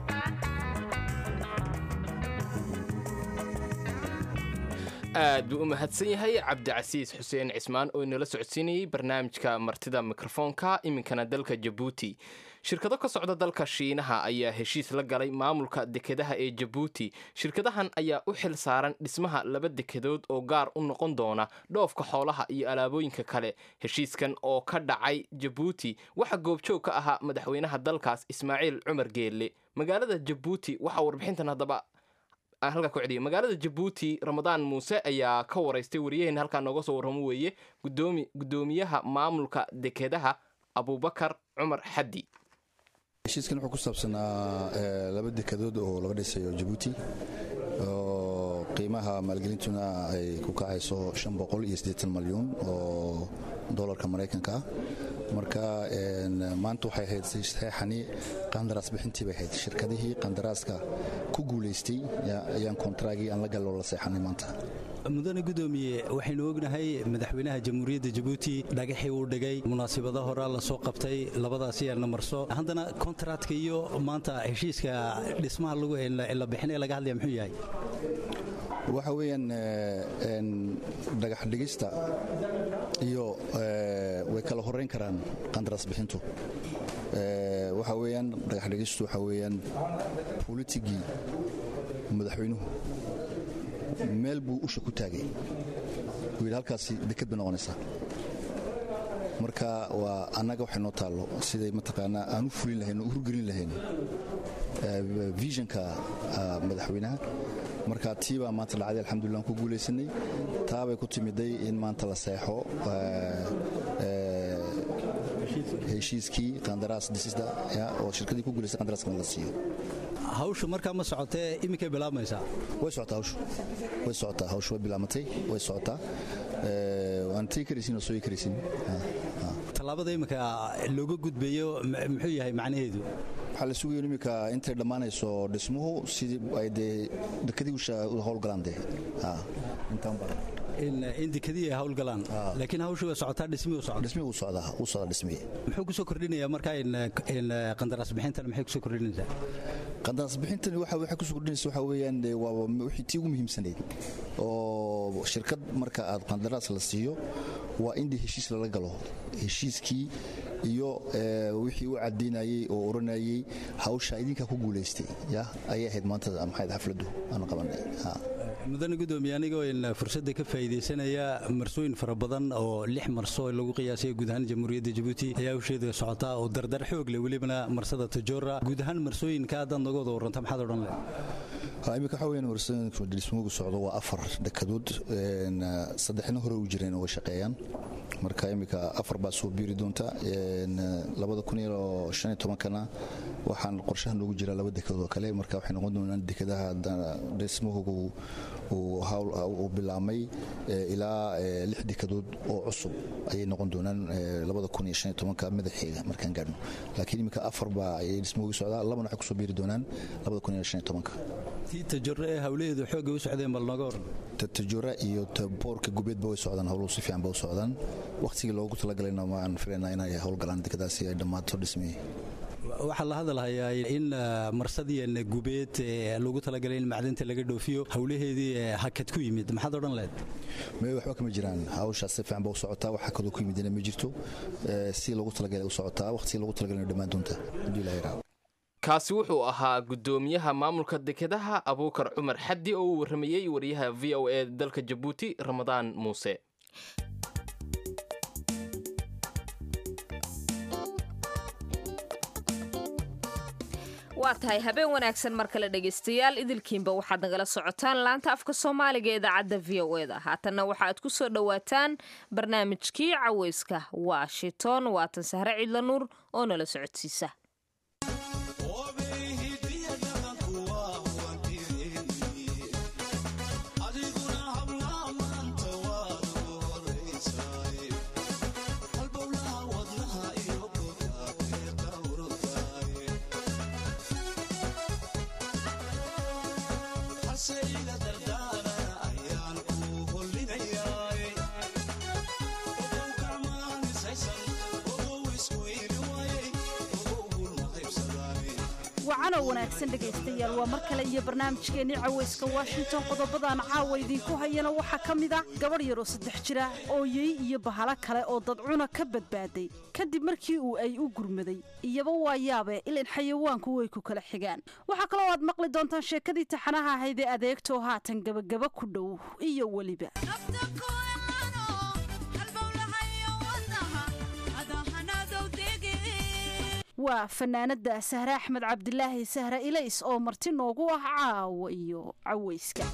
aad buu u mahadsan yahay cabdicasiis xuseen cismaan oo inala socodsiinayey barnaamijka martida mikrofoonka iminkana dalka jabuuti shirkado ka socda dalka shiinaha ayaa heshiis la galay maamulka dekedaha ee jabuuti shirkadahan ayaa u xil saaran dhismaha laba dekedood oo gaar u noqon doona dhoofka xoolaha iyo alaabooyinka kale heshiiskan oo ka dhacay jabuuti waxaa goobjoog ka ahaa madaxweynaha dalkaas ismaaciil cumar geelle magaalada jabuuti waxaa warbixintan haddaba halkaa ku celiya magaalada jabuuti ramadaan muuse ayaa ka waraystay wariyaheen halkaa nooga soo warramo weeye gudoomi guddoomiyaha maamulka dekedaha abubakar cumar xaddi heshiiskan wuxuu ku saabsanaa laba dekadood oo laga dhisayo jabuuti oo qiimaha maalgelintuna ay ku kacayso malyuun oo dolarka maraykanka ah marka maanta waxay ahayd saxeexani qandaraas bixintii bay ahayd shirkadihii qandaraaska ku guulaystay ayaan kontraagii aan la galloo la seexanay maanta mudane gudoomiye waxaynu ognahay madaxweynaha jamhuuriyadda jabuuti dhagaxii uu dhigay munaasibada horaa la soo qabtay labadaasi yaana marso haddana kontaraatka iyo maanta heshiiska dhismaha la bixinaya laga hadlaya muxuu yahay waxa weeyaan dhagax dhigista iyo way kala horeyn karaan qandaraas bixintu waxa weeyaan dhagax dhigistu waxa weeyaan bolitigii madaxweynuhu meel buu usha ku taagay wuu yidhi halkaasi deked bay noqonaysaa marka waa annaga waxay noo taallo siday mataqaanaa aan u fulin lahayn oo u hurgelin lahayn visionka madaxweynaha marka tii baa maanta dhacday alxamdulillah aan ku guulaysanay taabay ku timiday in maanta la seexo heshiiskii qandaraas dhisida oo shirkadii ku guulaysay qandaraaskana la siiyo hawshu markaa ma socotee iminkay bilaabmaysaa way socotaa hawshu way socotaa hawshu way bilaamatay way socotaa waan tegi karaysin oo sooyi karaysin tallaabada iminka looga gudbayo muxuu yahay macnaheedu waxaa la sugayo iminka intay dhammaanayso dhismuhu sidii ay dee dekadii u howlgalaan dee intaan badan in dekadii ay howlgalaan laakiin hawshu way socotaa dhismii u socda dhismii uu socdaa uu socdaa dhismii muxuu kusoo kordhinayaa markaa in qandaraas bixintan maxay kusoo kordhinaysaa qandaraas bixintani waxa waxay kusoo kordhinaysa waxa weeyaan waa wixii tii ugu muhiimsanayd oo shirkad marka aad qandaraas la siiyo waa in heshiis lala galo heshiiskii iyo wixii u cadaynayey oo oranayey hawsha idinkaa ku guulaystay ya ayay ahayd maanta maxayd xafladdu aanu qabanay mudane gudoomiye anigoo fursadda ka faa'iidaysanaya marsooyin fara badan oo lix marso lagu qiyaasay guud ahaan jamhuuriyadda jabuuti ayaa hawsheeda socotaa oo dardar xoog leh welibana marsada tajoora guud ahaan marsooyinka haddaad naga wada warranta maxaad odhan leh iminka waxaa weyaan marsooyinka dhismoogu socdo waa afar dekadood saddexna hore u jireen oo shaqeeyaan marka iminka afar baa soo biiri doonta labada kun iyo shan iyo tobankana waxaan qorshaha noogu jiraa laba dekad oo kale marka waxay noqon doonaan dekadaha dhismahoogu uu bilaabmay ilaa lix dekadood oo cusub ayay noqon doonaan labada kun iyo shan iyo tobanka madaxeega markaan gaadhno laakiin iminka afar baa ayay dhismahoogu socdaa labana waxay kusoo biiri doonaan labada kun iyo shan iyo tobanka tii tajore ee hawlaheedu xoogga u socdeen bal nooga waran tajora iyo boorka gubeedba way socdaan howluhu si fiican ba u socdaan wakhtigii loogu talagalayna waan filaynaa inay howlgalaan dekadaasi ay dhammaato dhismihii waxaa la hadalhayaa in marsadiian gubeed lagu talagalay in macdinta laga dhoofiyo howlaheedii hakad ku yimid maxaad odhan lahayd me waxba kama jiraan hawshaas si fiican ba u socotaa wax hakadoo ku yimidina ma jirto si loogu talagalay u socotaa wakhtigii loogu talagalay dhammaan doonta hadduu ilaha yaraado kaasi wuxuu ahaa gudoomiyaha maamulka dekedaha abuukar cumar xaddi oo uu warramayey wariyaha v o e dalka jabuuti ramadaan muuse waa tahay habeen wanaagsan mar kale dhegaystayaal idilkiinba waxaad nagala socotaan laanta afka soomaaliga ee idaacadda v o e da haatanna waxaad ku soo dhowaataan barnaamijkii caweyska washington waatan sahre ciidla nuur oo nala socodsiisa wacanow wanaagsan dhegaystayaal waa mar kale iyo barnaamijkeennii cawayska washington qodobadaan caawa idiinku hayana waxaa ka mid ah gabadh yaroo saddex jira ooyey iyo bahalo kale oo dadcuna ka badbaaday kadib markii uu ay u gurmaday iyaba waa yaabe ilan xayawaanku way ku kala xigaan waxaa kaloo aad maqli doontaan sheekadii taxanaha ahayd ee adeegtoo haatan gebagaba ku dhow iyo weliba waa fanaanada sahre axmed cabdilaahi sahre ilays oo marti noogu ah caawa iyo cawayska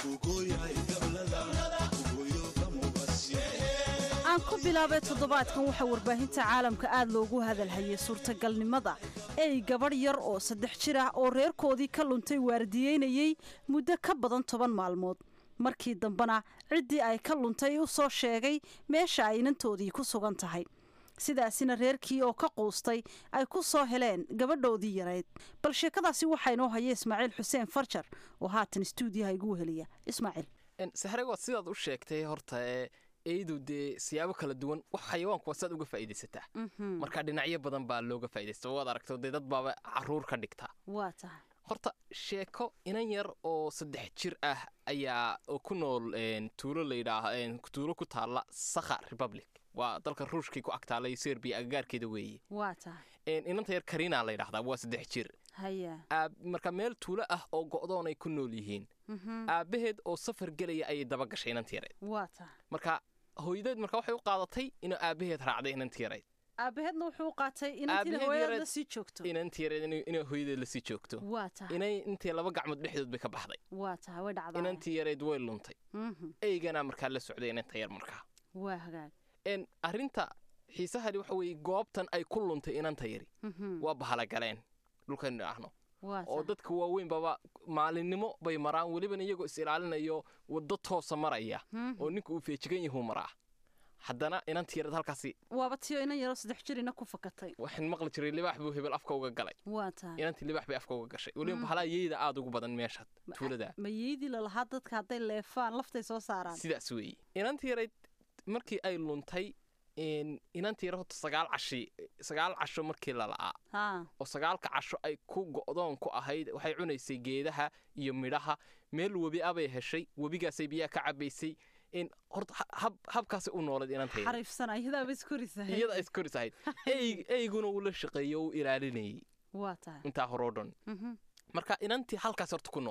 aan ku bilaabay toddobaadkan waxaa warbaahinta caalamka aad loogu hadalhayay suurtagalnimada ey gabadh yar oo saddex jir ah oo reerkoodii ka luntay waardiyeynayey muddo ka badan toban maalmood markii dambena ciddii ay ka luntay u soo sheegay meesha ay inantoodii ku sugan tahay sidaasina reerkii oo ka quustay ay ku soo heleen gabadhoodii yarayd bal sheekadaasi waxaa inoo haya ismaaciil xuseen farjar oo haatan stuudiyaha igu weheliya ismaaciil sahre waad sidaad u sheegtay horta ee eydu dee siyaabo kala duwan wax xayawaanku waa sidaad uga faa'iidaysataa marka dhinacyo badan baa looga faa'iidaysta waad aragto dee dad baaba caruur ka dhigtaa waa tahay horta sheeko inan yar oo saddex jir ah ayaa oo ku nool tuulo layidhaah tuulo ku taalla sakha republic waa dalka ruushkii ku agtaalay serbiya agagaarkeeda weeye waa tahay inanta yar karina la ydhahdaa waa saddex jir haya marka meel tuulo ah oo go'doon ay ku nool yihiin aabbaheed oo safar gelaya ayay daba gashay inanti yarayd waa tahay marka hooyadeed marka waxay u qaadatay inuu aabbaheed raacday inanti yarayd aabaheedna wuxuu u qaatay inantiina hooyadeed lasii joogto inanti yareed inay hooyadeed lasii joogto waa tahay inay intii laba gacmood dhexdood bay ka baxday waa tahay way dhacdaa inantii yareed way luntay eygana markaa la socday inanta yar markaa waa hagaag arrinta xiisahani waxa weeye goobtan ay ku luntay inanta yari waa bahalagaleen dhulkaynu idhaahno oo dadka waaweyn baba maalinimo bay maraan welibana iyagoo is ilaalinayo waddo toosa maraya oo ninka uu feejigan yahuu maraa haddana inantii yarad halkaasi waaba tiyo inan yaroo saddex jirina ku fakatay waxaan maqli jiray libaax buu hebel afka uga galay waa tahay inantii libaax bay afka uga gashay weliba bahalaa yeyda aada ugu badan meesha tuulada ma yeydii lalahaa dadka hadday leefaan laftay soo saaraan sidaas weeye inantii yarayd markii ay luntay inantii yar horta sagaal cashi sagaal casho markii lala'aa oo sagaalka casho ay ku go'doon ku ahayd waxay cunaysay geedaha iyo midhaha meel webi a bay heshay webigaasay biyaha ka cabaysay horta habkaasay u noolayd inantayiyada iskoris ahayd eyguna uu la shaqeeyo u ilaalinayay waa tahay intaa horoo dhan marka inantii halkaas horta ku noolayd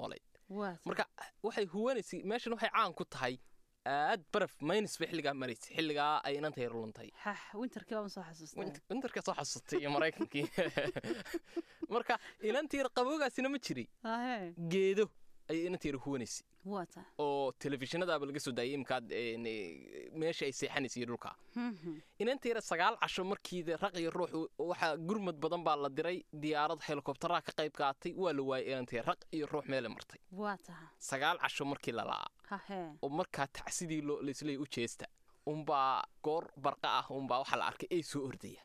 marka waxay huwanaysay meeshan waxay caan ku tahay aad baraf maynis bay xilligaa maraysay xilligaa ay inanta yar luntay winterkii baan soo xasuustay winterkaa soo xasuustay iyo maraykankii marka inanta yar qaboogaasina ma jiray geedo ayay inanta yar huwanaysay oo telefishinadaaba laga soo daayay imkaad meesha ay seexanaysay dhulka inanta yar sagaal casho markii raq iyo ruux waxaa gurmad badan baa la diray diyaarad helikobtaraha ka qayb qaatay waa la waayay inanta yar raq iyo ruux meele martay sagaal casho markii la la'aa oo markaa tacsidii laisleey u jeesta unbaa goor barqa ah unbaa waxaa la arkay ey soo ordaya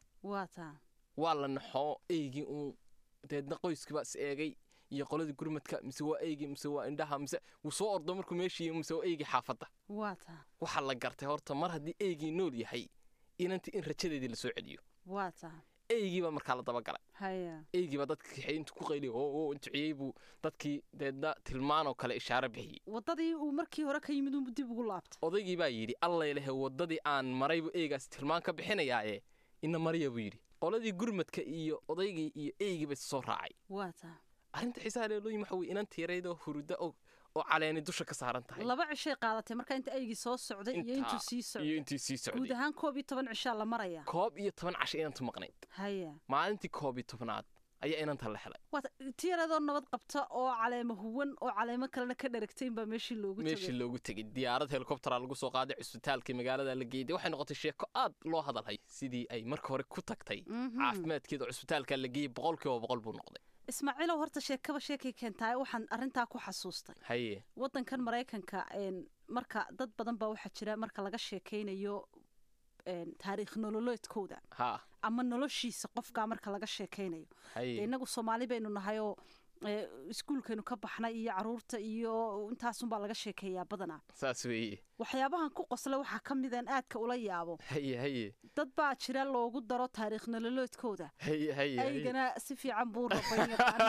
waa la naxoo eygii uun deedna qoyskiibaa is eegay iyo qoladii gurmadka mise waa eygii mise waa indhaha mise wuu soo ordo markuu meeshii mise waa eygii xaafadda waxaa la gartay horta mar haddii eygii nool yahay inanti in rajadeedii la soo celiyo eygiibaa markaa la dabagalay eygiibaa dadka kaxey intuu ku qayliy oo duciyey buu dadkii deedna tilmaanoo kale ishaaro bixiyey wadadii uu markii hore ka yimid uu dib ugu laabtay odaygii baa yidhi allailehe waddadii aan maraybu eygaas tilmaan ka bixinayaa ee ina mariya buu yidhi qoladii gurmadka iyo odaygii iyo eygiiba is soo raacay arrinta xiisaha leelooyin waxa weye inan tiiraydoo huruda oo caleeni dusha ka saaran tahay laba cishay qaadatay marka inta eygii soo socday iyo intuu sii socday iyo intii sii socday guud ahaan koob iyo toban cishaa la maraya koob iyo toban casho inantu maqnayd haya maalintii koob iyo tobnaad ayaa inanta la helay tiyaradoo nabad qabta oo caleemo huwan oo caleemo kalena ka dharagtayn baa meeshii loogu tegay meeshii loogu tegay diyaarad helikobtera lagu soo qaaday cusbitaalkii magaalada la geeyday waxay noqotay sheeko aad loo hadalhay sidii ay marka hore ku tagtay caafimaadkeeda cusbitaalka la geeyey boqolkiiba boqol buu noqday ismaaciilow horta sheekaba sheekay keentaay waxaan arrintaa ku xasuustay haye waddankan maraykanka marka dad badan baa waxaa jira marka laga sheekaynayo taariikh nololeedkooda ama noloshiisa qofkaa marka laga sheekaynayo innagu soomaali baynu nahayoo iskuulkaynu ka baxnay iyo caruurta iyo intaasunbaa laga sheekeeyaa badanaa saas weeye waxyaabahan ku qosla waxaa ka midaan aadka ula yaabo haye haye dad baa jira loogu daro taariikh nololeedkooda haye haye aygana si fiican buu rabay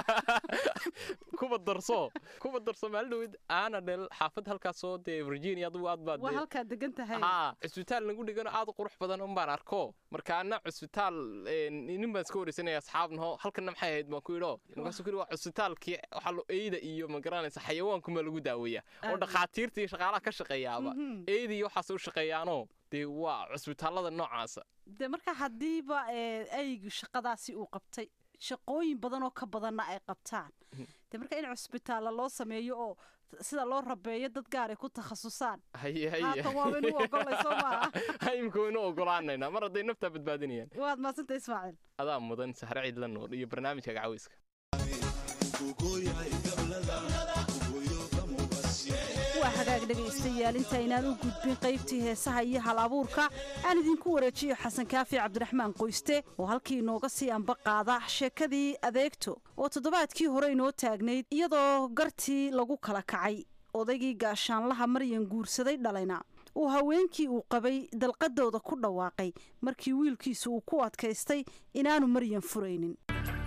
kuba darso kuba darso maalin dhaweyd aana dhel xaafad halkaasoo dee virginia adugu aad baad waa halkaa degan tahay haa cusbitaal nagu dhigano aad u qurux badan un baan arko marka ana cusbitaal nin baan iska wareysanaya asxaabnaho halkana maxay ahayd baan ku idho markaasuu kuyidhi waa cusbitaalkii waxaa lo eyda iyo ma garanaysa xayawaankumaa lagu daaweeya oo dhakhaatiirta iyo shaqaalaha ka shaqeeyaaba eyda iyo waxaas u shaqeeyaanoo dee waa cusbitaallada noocaasa de marka haddiiba eygu shaqadaasi uu qabtay shaqooyin badan oo ka badanna ay qabtaan de marka in cusbitaalla loo sameeyo oo sida loo rabeeyo dad gaar ay ku takhasusaan haatan waa waynu u ogolay soo maaha imika waynu ogolaanaynaa mar hadday naftaa badbaadinayaan waad maasanta ismaaciil adaa mudan sahre ciid la nool iyo barnaamijka gacaweyska waa hagaag dhegaystayaal intaynaan u gudbin qaybtii heesaha iyo hal abuurka aan idinku wareejiyo xasan kaafi cabdiraxmaan qoyste oo halkii inooga sii anba qaada sheekadii adeegto oo toddobaadkii hore inoo taagnayd iyadoo gartii lagu kala kacay odaygii gaashaanlaha maryan guursaday dhalayna uu haweenkii uu qabay dalqadooda ku dhawaaqay markii wiilkiisu uu ku adkaystay inaanu maryan furaynin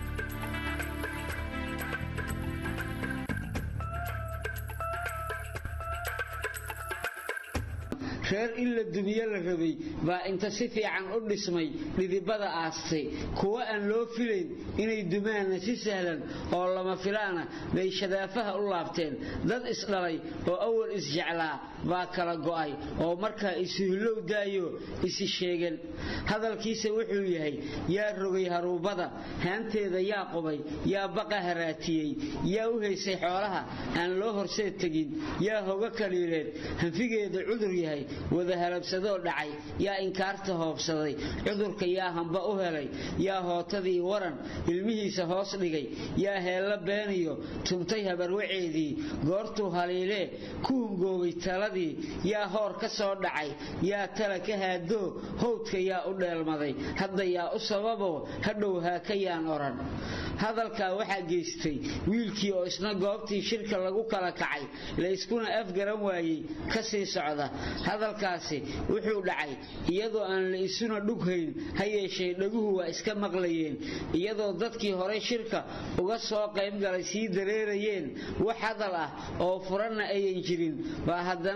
reer in la dumiye la rabay baa inta si fiican u dhismay dhidibada aastay kuwa aan loo filayn inay dumaanna si sahlan oo lama filaana bay shadaafaha u laabteen dad isdhalay oo awal isjeclaa baa kala go'ay oo markaa isuhillow daayo isi sheegan hadalkiisa wuxuu yahay yaa rogay haruubada haanteeda yaa qubay yaa baqa haraatiyey yaa u haysay xoolaha aan loo horseed tegin yaa hoga kaliileed hanfigeeda cudur yahay wada halabsadoo dhacay yaa inkaarta hoobsaday cudurka yaa hamba u helay yaa hootadii waran ilmihiisa hoos dhigay yaa heella beeniyo tubtay habarwaceedii goortuu haliilee ku hungoobay taladii yaa hoor ka soo dhacay yaa tala ka haadoo howdka yaa u dheelmaday hadda yaa u sababoo hadhow haaka yaan odhan hadalkaa waxaa geystay wiilkii oo isna goobtii shirka lagu kala kacay layskuna afgaran waayey ka sii socda hadalkaasi wuxuu dhacay iyadoo aan la isuna dhughayn ha yeeshee dhaguhu waa iska maqlayeen iyadoo dadkii horey shirka uga soo qaybgalay sii dareerayeen wax hadal ah oo furanna ayan jirin baa haddana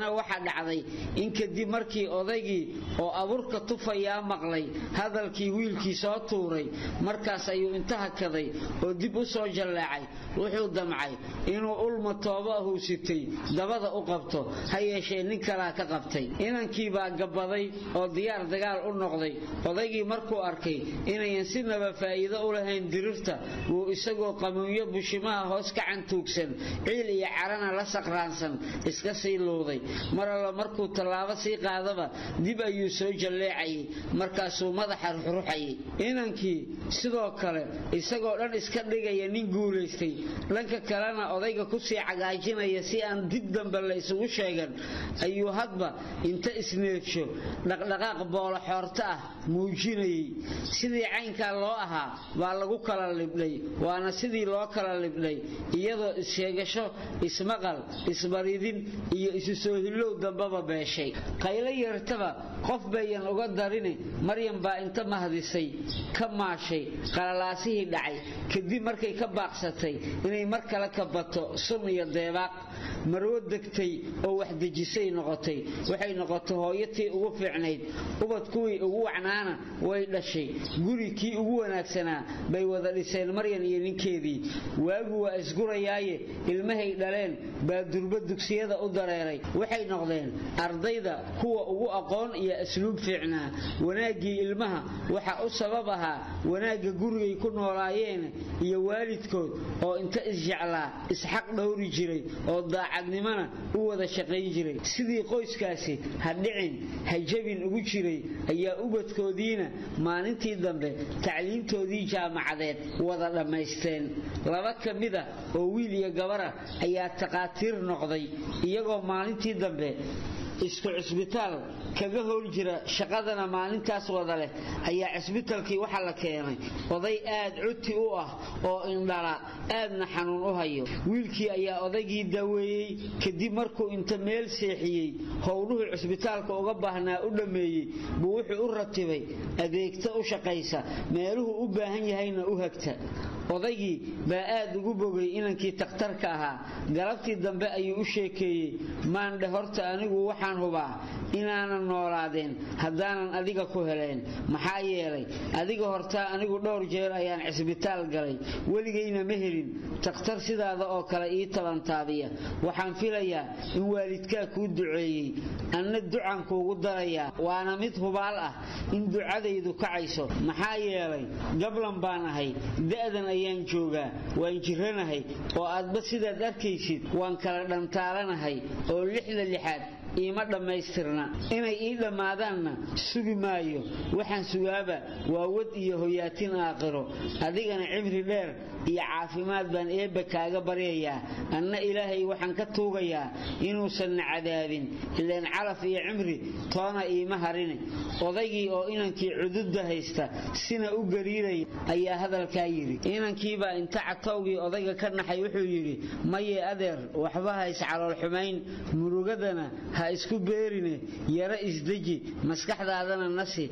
haddana waxaa dhacday in kadib markii odaygii oo abuurka tufayaa maqlay hadalkii wiilkii soo tuuray markaas ayuu inta hakaday oo dib u soo jalleecay wuxuu damcay inuu ulma tooba ahuu sitay dabada u qabto ha yeeshee nin kalaa ka qabtay inankii baa gabbaday oo diyaar dagaal u noqday odaygii markuu arkay inayan sinaba faa'iido u lahayn dirirta wuu isagoo qamuunyo bushimaha hoos ka cantuugsan ciil iyo carana la saqraansan iska sii luuday mar alla markuu tallaabo sii qaadaba dib ayuu soo jalleecayay markaasuu madaxa ruxruxayay inankii sidoo kale isagoo dhan iska dhigaya nin guulaystay dhanka kalena odayga kusii cagaajinaya si aan dib dambe la isugu sheegan ayuu hadba inta isneedsho dhaqdhaqaaq boolo xoorto ah muujinayay sidii caynkaa loo ahaa baa lagu kala libdhay waana sidii loo kala libdhay iyadoo issheegasho ismaqal isbaridin iyo isu soo hillow dambaba beeshay qaylo yeertaba qof bayan uga darine maryam baa inta mahdisay ka maashay qalalaasihii dhacay kadib markay ka baaqsatay inay mar kale ka bato sun iyo deebaaq marwo degtay oo waxdejisay noqotay waxay noqotay hooyatii ugu fiicnayd ubad kuwii ugu wacnaana way dhashay guri kii ugu wanaagsanaa bay wada dhiseen maryan iyo ninkeedii waagu waa isgurayaaye ilmahay dhaleen baa durbo dugsiyada u dareeray waxay noqdeen ardayda kuwa ugu aqoon iyo asluub fiicnaa wanaaggii ilmaha waxa u sabab ahaa wanaagga gurigay ku noolaayeen iyo waalidkood oo inta isjeclaa isxaq dhowri jiray oo daacadnimona u wada shaqayn jiray sidii qoyskaasi ha dhicin ha jabin ugu jiray ayaa ubadkoodiina maalintii dambe tacliimtoodii jaamacadeed wada dhammaysteen laba ka mida oo wiil iyo gabara ayaa taqaatiir noqday iyagoo maalintii dambe isku cisbitaal kaga howl jira shaqadana maalintaas wada leh ayaa cisbitaalkii waxaa la keenay oday aad cuti u ah oo indhala aadna xanuun u hayo wiilkii ayaa odaygii daweeyey kadib markuu inta meel seexiyey howluhu cisbitaalka uga baahnaa u dhammeeyey buu wuxuu u ratibay adeegta u shaqaysa meeluhu u baahan yahayna u hagta odaygii baa aad ugu bogay inankii takhtarka ahaa galabtii dambe ayuu u sheekeeyey maandhe horta anigu waxaan hubaa inaanan noolaadeen haddaanan adiga ku heleen maxaa yeelay adiga hortaa anigu dhowr jeer ayaan cisbitaal galay weligayna ma helin takhtar sidaada oo kale ii tabantaabiya waxaan filayaa in waalidkaa kuu duceeyey anna ducan kuugu darayaa waana mid hubaal ah in ducadaydu kacayso maxaa yeelay gablan baan ahay da'dan ayaan joogaa waan jiranahay oo aadba sidaad arkaysid waan kala dhantaalanahay oo lixda lixaad iima dhammaystirna inay ii dhammaadaanna sugi maayo waxaan sugaaba waa wad iyo hoyaatin aakhiro adigana cimri dheer iyo caafimaad baan eebba kaaga baryayaa anna ilaahay waxaan ka tuugayaa inuusanna cadaabin ileen calaf iyo cimri toona iima harine odaygii oo inankii cududda haysta sina u gariiraya ayaa hadalkaa yidhi inankiibaa inta catowgii odayga ka naxay wuxuu yidhi maye adeer waxba ha iscalool xumayn murugadana ha isku beerine yaro isdeji maskaxdaadana nasi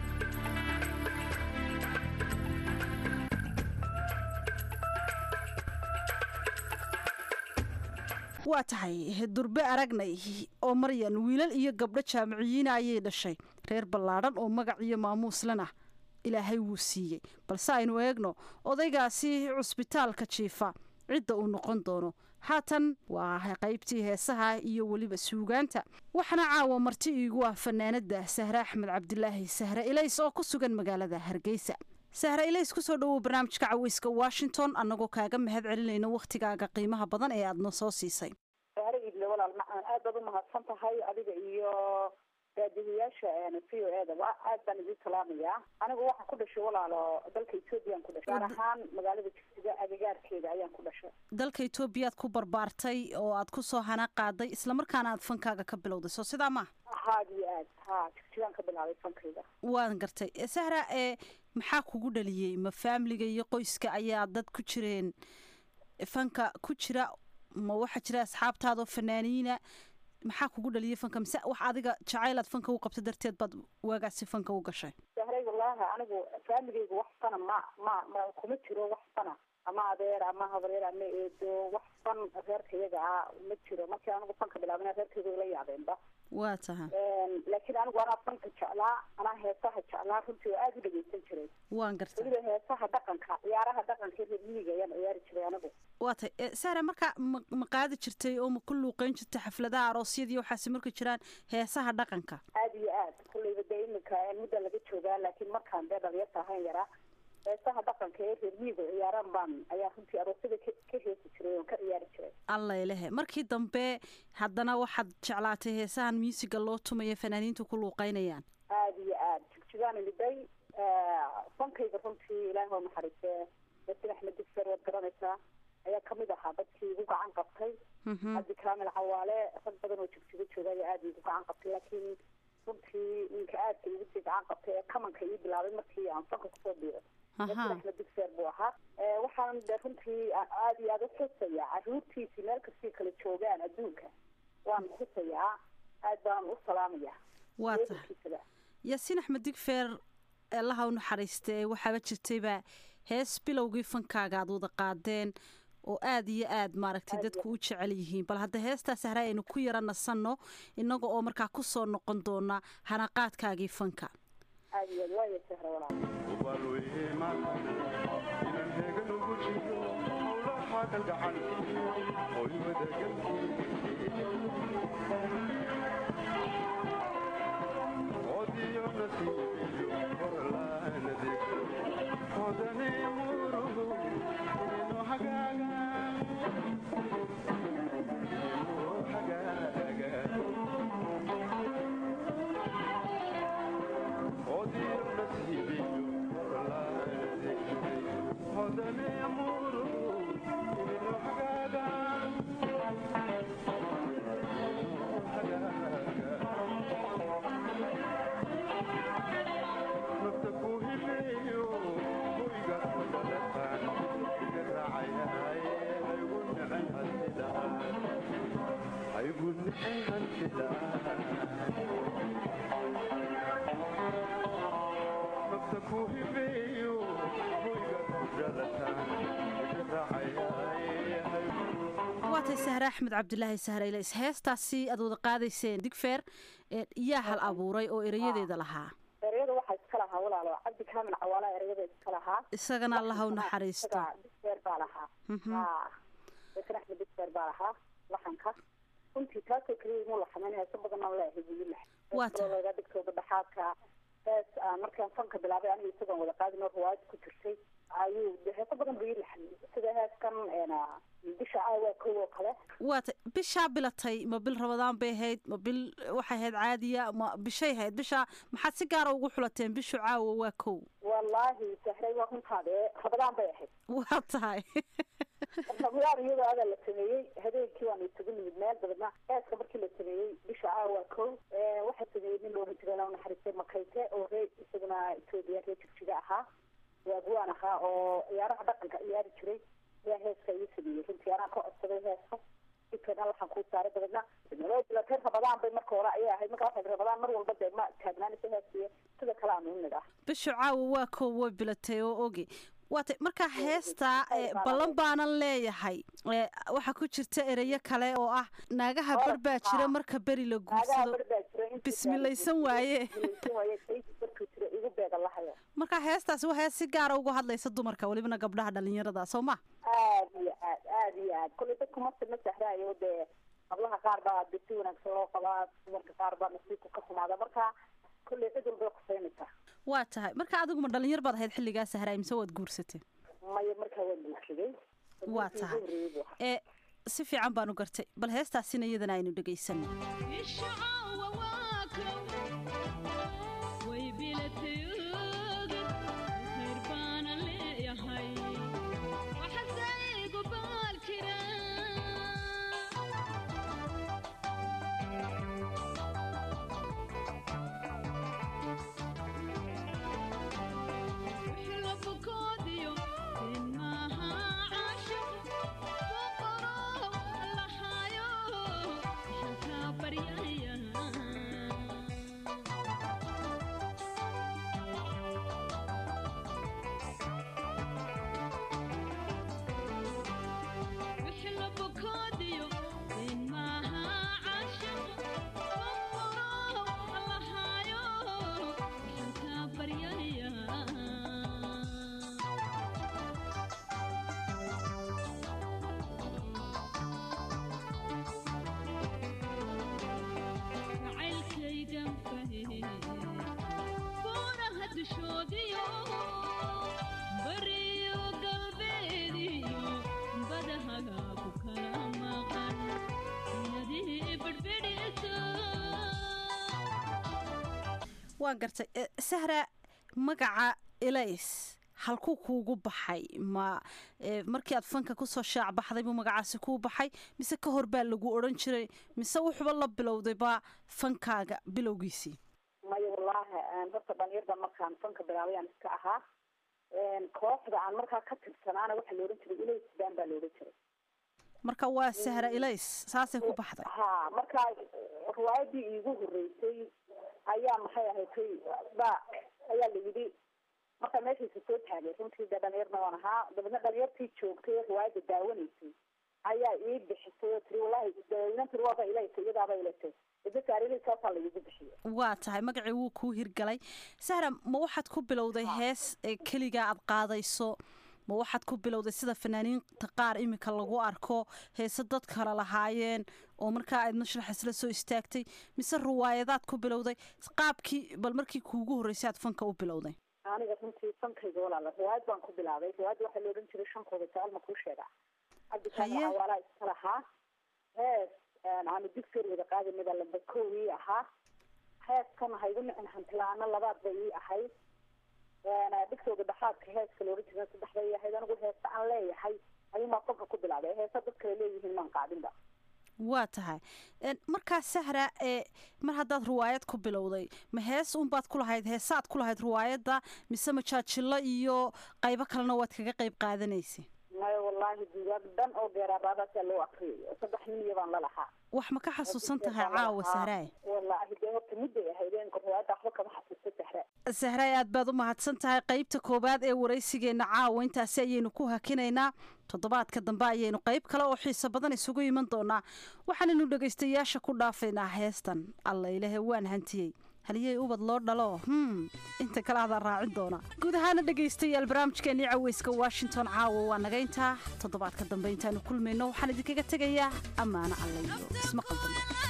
waa tahay durbe aragnay oo maryan wiilal iyo gabdho jaamiciyiina ayay dhashay reer ballaadhan oo magac iyo maamuuslena ilaahay wuu siiyey balse aynu eegno odaygaasi cusbitaalka jiifa cidda uu noqon doono haatan waa qaybtii heesaha iyo weliba suugaanta waxaana caawa marti iigu ah fanaanada sahre axmed cabdilaahi sahre ilays oo ku sugan magaalada hargeysa sahre ilays kusoo dhawow barnaamijka caweyska washington annagoo kaaga mahad celinayno wakhtigaaga qiimaha badan ee aadna soo siisay sahre iidle walaal macaan aad baad u mahadsan tahay adiga iyo daadihiyaasha v o e da aad baan idin salaamayaa anigu waxaan ku dhashay walaalo dalka ethoobiyan ku dhashay gaar ahaan magaalada jigsiga agagaarkeeda ayaan ku dhashay dalka etoobiyaad ku barbaartay oo aad ku soo hana qaaday islamarkaana aad fankaaga ka bilowday soo sidaa ma haad iyo aad ha jigsigaan ka bilaabay fankayga waan gartay sahra ee maxaa kugu dhaliyey ma faamiliga iyo qoyska ayaa dad ku jireen fanka ku jira ma waxaa jira asxaabtaadoo fanaaniina maxaa kugu dhaliyay fanka mise wax adiga jacaylaad fanka u qabta darteed baad waagaasi fanka u gashay sahray wallaahi anigu faamigayga wax fana ma ma ma kuma jiro wax fana ama adeer ama habareer ama eedo wax fan reerka iyaga ah ma jiro markii anigu fanka bilaabana reerkayga ila yaabeenba waa taha laakiin anigu anaa fanka jeclaa anaa heesaha jeclaa runtii oo aada u dhegeysan jiray waan garta weliba heesaha dhaqanka ciyaaraha dhaqanka reer miyiga ayaan ciyaari jiray anigu waa tay saare marka ma ma qaadi jirtay oo ma ku luuqeyn jirtay xafladaha aroosyadii waxaasi marka jiraan heesaha dhaqanka aada iyo aad kulleyba dee iminka mudda laga joogaa laakiin markaan dee dhalinyarta ahayn yaraa heesaha dhaqanka ee reer miyiga ciyaaraan baan ayaa runtii aroosyada ka ka heesi jiray oon ka ciyaari jiray alla ilahe markii dambe haddana waxaad jeclaatay heesahan muusiga loo tumayo fanaaniintu ku luuqeynayaan aada iyo aad jigjigaan imiday fankayga runtii ilaahi oo naxariiste yasin axmed digser waad garanaysaa ayaa kamid ahaa dadkii igu gacan qabtay cabdi kaamil cawaale rag badan oo jigjigo jooga ayaa aada igu gacan qabtay laakiin runtii ninka aadka igu sii gacan qabtay ee kamanka ii bilaabay markii aan fanka kusoo biiray yasin axmed digser buu ahaa waxaan de runtii aada iyo aada u xusaya caruurtiisii meel kastay kala joogaan adduunka waan xusayaa aad baan u salaamaya waa tahay yaasiin axmed digfeer allaha u naxariiste waxaaba jirtayba hees bilowgii fankaaga aad wada qaadeen oo aada iyo aad maaragtay dadku u jecel yihiin bal hadda heestaas hare aynu ku yara nasanno innaga oo markaa ku soo noqon doona hanaqaadkaagii fanka waatay sahre axmed cabdilaahi sahreyle heestaasi aad wada qaadayseen digfeer yaa hal abuuray oo erayadeeda lahaa ereyada waxaa iska lahaa walaalo cabdi kaamil cawaala ereyada iska lahaa isagana allaha u naxariisto digfeer baa lahaa yasin axmed digfeer baa lahaa laxanka runtii taasoo keliya imuu laxamayn heeso badan aan leehay buu ilahay laga dhigtooda dhaxaadka hees markaan fanka bilaabay aniga isagoon wada qaadin oo riwaayad ku jirtay ayuu heeso badan buu ii laxamay sida heeskan bisha aawa kow oo kale waata bishaa bilatay ma bil rabadaan bay ahayd ma bil waxay ahayd caadiya ma bishay ahayd bisha maxaad si gaara ugu xulateen bishu caawa waa kow wallaahi sahray waa runtaade rabadaan bay ahayd waa tahay ramadaan iyadoo adaa la sameeyey habeenkii waanu isugu nimid meel dabeedna eeska markii la sameeyey bisha caawa waa kow waxaa sameeyey nin loohan jiray laa naxariistay makayte oo ree isaguna etoobiya ree jigjiga ahaa waaguwaan ahaa oo ciyaaraha dhaqanka ciyaari jiray yaa heeska ii sameeyey runtii anaa ka codsaday heeska dibkeena waxaan kuu saaray dabeedna bilatay rabadaan bay marka hore ayay ahayd marka waxayd rabadaan mar walba dee ma taagnaanaysa heeskiiyo sida kale aan u nid ah bishu caawa waa kow way bilatay oo ogi waatay markaa heestaa ballan baanan leeyahay waxaa ku jirta ereyo kale oo ah naagaha bar baa jira marka beri la guursado bismilaysan waaye markaa heestaasi waa hees si gaara uga hadlaysa dumarka welibana gabdhaha dhalinyarada soo ma aad iyo aad aad iyo aad kolley dadku marta ma sahraayo dee qablaha qaar baa de si wanaagsan loo qabaa dumarka qaar baa nasiibku ka xumaada marka kolley cid walbay kusaynaysaa waa tahay marka adiguma dhalinyar baad ahayd xilligaa sahraay mise waad guursatay maya markaa waan guursaday waa tahay ee si fiican baan u gartay bal heestaasina iyadana aynu dhegaysanay waan gartay sahra magaca elays halkuu kuugu baxay ma markii aad fanka kusoo shaac baxday buu magacaasi kuu baxay mise ka hor baa lagu odhan jiray mise wuxuba la bilowday baa fankaaga bilowgiisii maya wallaahi horta dhalinyarda markaan fanka bilaabayaan iska ahaa kooxda aan markaa ka tirsanaana waxaa la odhan jiray elays baan baa la odhan jiray marka waa sahra elays saasay ku baxday ha markaa riwaayadii iigu horeysay ayaa maxay ahaydtay ba ayaa la yidhi markaa meeshaysa soo taagay runtii dee dhalinyarna waan ahaa dabeedna dhalinyartii joogtay ee riwaayadda daawanaysay ayaa ii bixisay oo tiri wallahi inan tiri waaba ilayta iyadaaba ilatay idasaarilsaasaa la iigu bixiyay waa tahay magacii wuu kuu hirgalay sahra ma waxaad ku bilowday hees keligaa aad qaadayso ma waxaad ku bilowday sida fanaaniinta qaar iminka lagu arko heese dad kale lahaayeen oo markaa aad mashrax isla soo istaagtay mise riwaayadaad ku bilowday qaabkii bal markii kuugu horreysay aad fanka u bilowday aniga runtii fankayga walaala riwaayad baan ku bilaabay riwaayadda waxaa la odhan jiray shankooda jecel ma kuu sheegaa cabdikaani awaalaa iska lahaa hees aanu digseer wada qaadinaba lamba kow ii ahaa heeskan haygu nicin hantilaana labaad bay ii ahayd dhigtooda dhaxaadka heeska laodhan jira saddex bay ahayd anigu heese aan leeyahay ayuunbaa fanka ku bilaabay heese dad kale leeyihiin maan qaadinba waa tahay markaa sahra ee mar haddaad riwaayad ku bilowday ma hees unbaad ku lahayd heesaad ku lahayd riwaayadda mise majaajilo iyo qaybo kalena waad kaga qayb qaadanaysay maya wallaahi dugaag dhan oo geeraaraadaasaa loo akriyay saddex miliya baan la lahaa wax ma ka xasuusan tahay caawa sahraay wallaahi dee horta mudday ahayd eenka riwaayadda waxba kama xasuusta sahra sahraay aad baad u mahadsan tahay qaybta koowaad ee waraysigeenna caawa intaasi ayaynu ku hakinaynaa toddobaadka dambe ayaynu qayb kale oo xiiso badan isugu iman doonaa waxaanaynu dhegaystayaasha ku dhaafaynaa heestan alla ilahe waan hantiyey haliyey ubad loo dhalo hm inta kale adaa raacin doona guud ahaana dhegaystayaal barnaamijkeennii caweyska washington caawa waa naga intaa toddobaadka dambe intaanu kulmayno waxaan idinkaga tegayaa ammaano allayo ismaqal dambe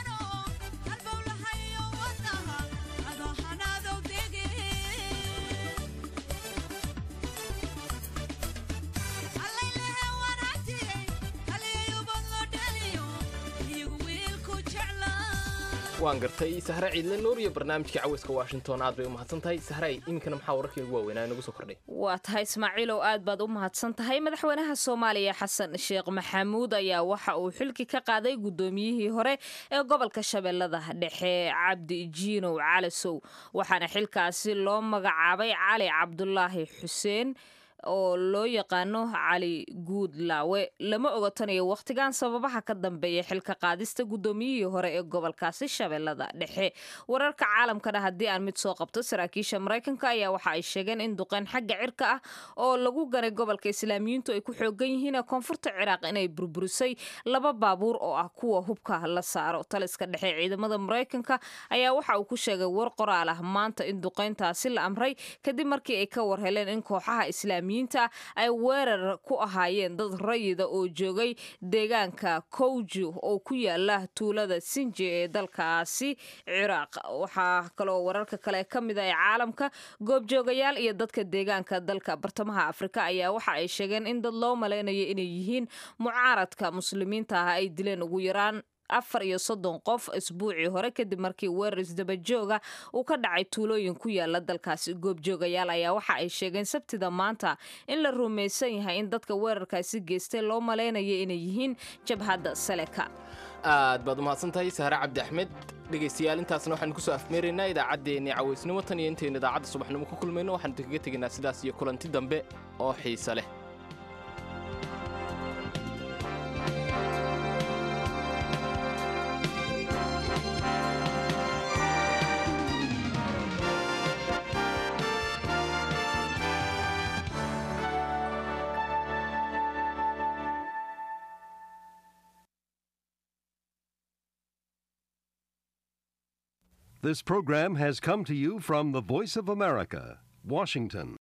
waan gartay sahre ciidle nuur iyo barnaamijkii caweyska washington aad bay u mahadsan tahay sahray iminkana maxaa wararkii ugu waaweynaa inagu soo kordhay waa tahay ismaaciilow aad baad u mahadsan tahay madaxweynaha soomaaliya xasan sheekh maxamuud ayaa waxa uu xilki ka qaaday guddoomiyihii hore ee gobolka shabeellada dhexe cabdi jiinow calasow waxaana xilkaasi loo magacaabay cali cabdulaahi xuseen oo loo yaqaano cali guudlaawe lama ogatanayo wakhtigan sababaha ka dambeeya xilka qaadista guddoomiyihii hore ee gobolkaasi shabeellada dhexe wararka caalamkana haddii aan mid soo qabto saraakiisha maraykanka ayaa waxa ay sheegeen in duqeyn xagga cirka ah oo lagu ganay gobolka islaamiyiintu ay ku xoogan yihiin koonfurta ciraaq inay burburisay laba baabuur oo ah kuwa hubka la saaro taliska dhexe ciidamada maraykanka ayaa waxa uu ku sheegay war qoraal ah maanta in duqeyntaasi la amray kadib markii ay ka warheleen in kooxaha islaamiyiin ay weerar ku ahaayeen dad rayida oo joogay deegaanka kowju oo ku yaala tuulada sinji ee dalkaasi ciraaq waxaa kaloo wararka kale ka mid a ee caalamka goobjoogayaal iyo dadka deegaanka dalka bartamaha afrika ayaa waxa ay sheegeen in dad loo malaynayo inay yihiin mucaaradka muslimiinta ah ay dileen ugu yaraan afar iyo soddon qof isbuucii hore kadib markii weerar isdabajooga uu ka dhacay tuulooyin ku yaala dalkaasi goobjoogayaal ayaa waxa ay sheegeen sabtida maanta in la rumaysan yahay in dadka weerarkaasi geystay loo malaynayo inay yihiin jabhadda saleka aad baad umahadsan tahay sahre cabdi axmed dhegaystayaal intaasna waxaanu kusoo afmeeraynaa idaacaddeenii cawaysnimo tan iyo intaynu idaacadda subaxnimo ku kulmayno waxaanu idinkaga tegaynaa sidaas iyo kulanti dambe oo xiise leh This program has come to you from the Voice of America, Washington.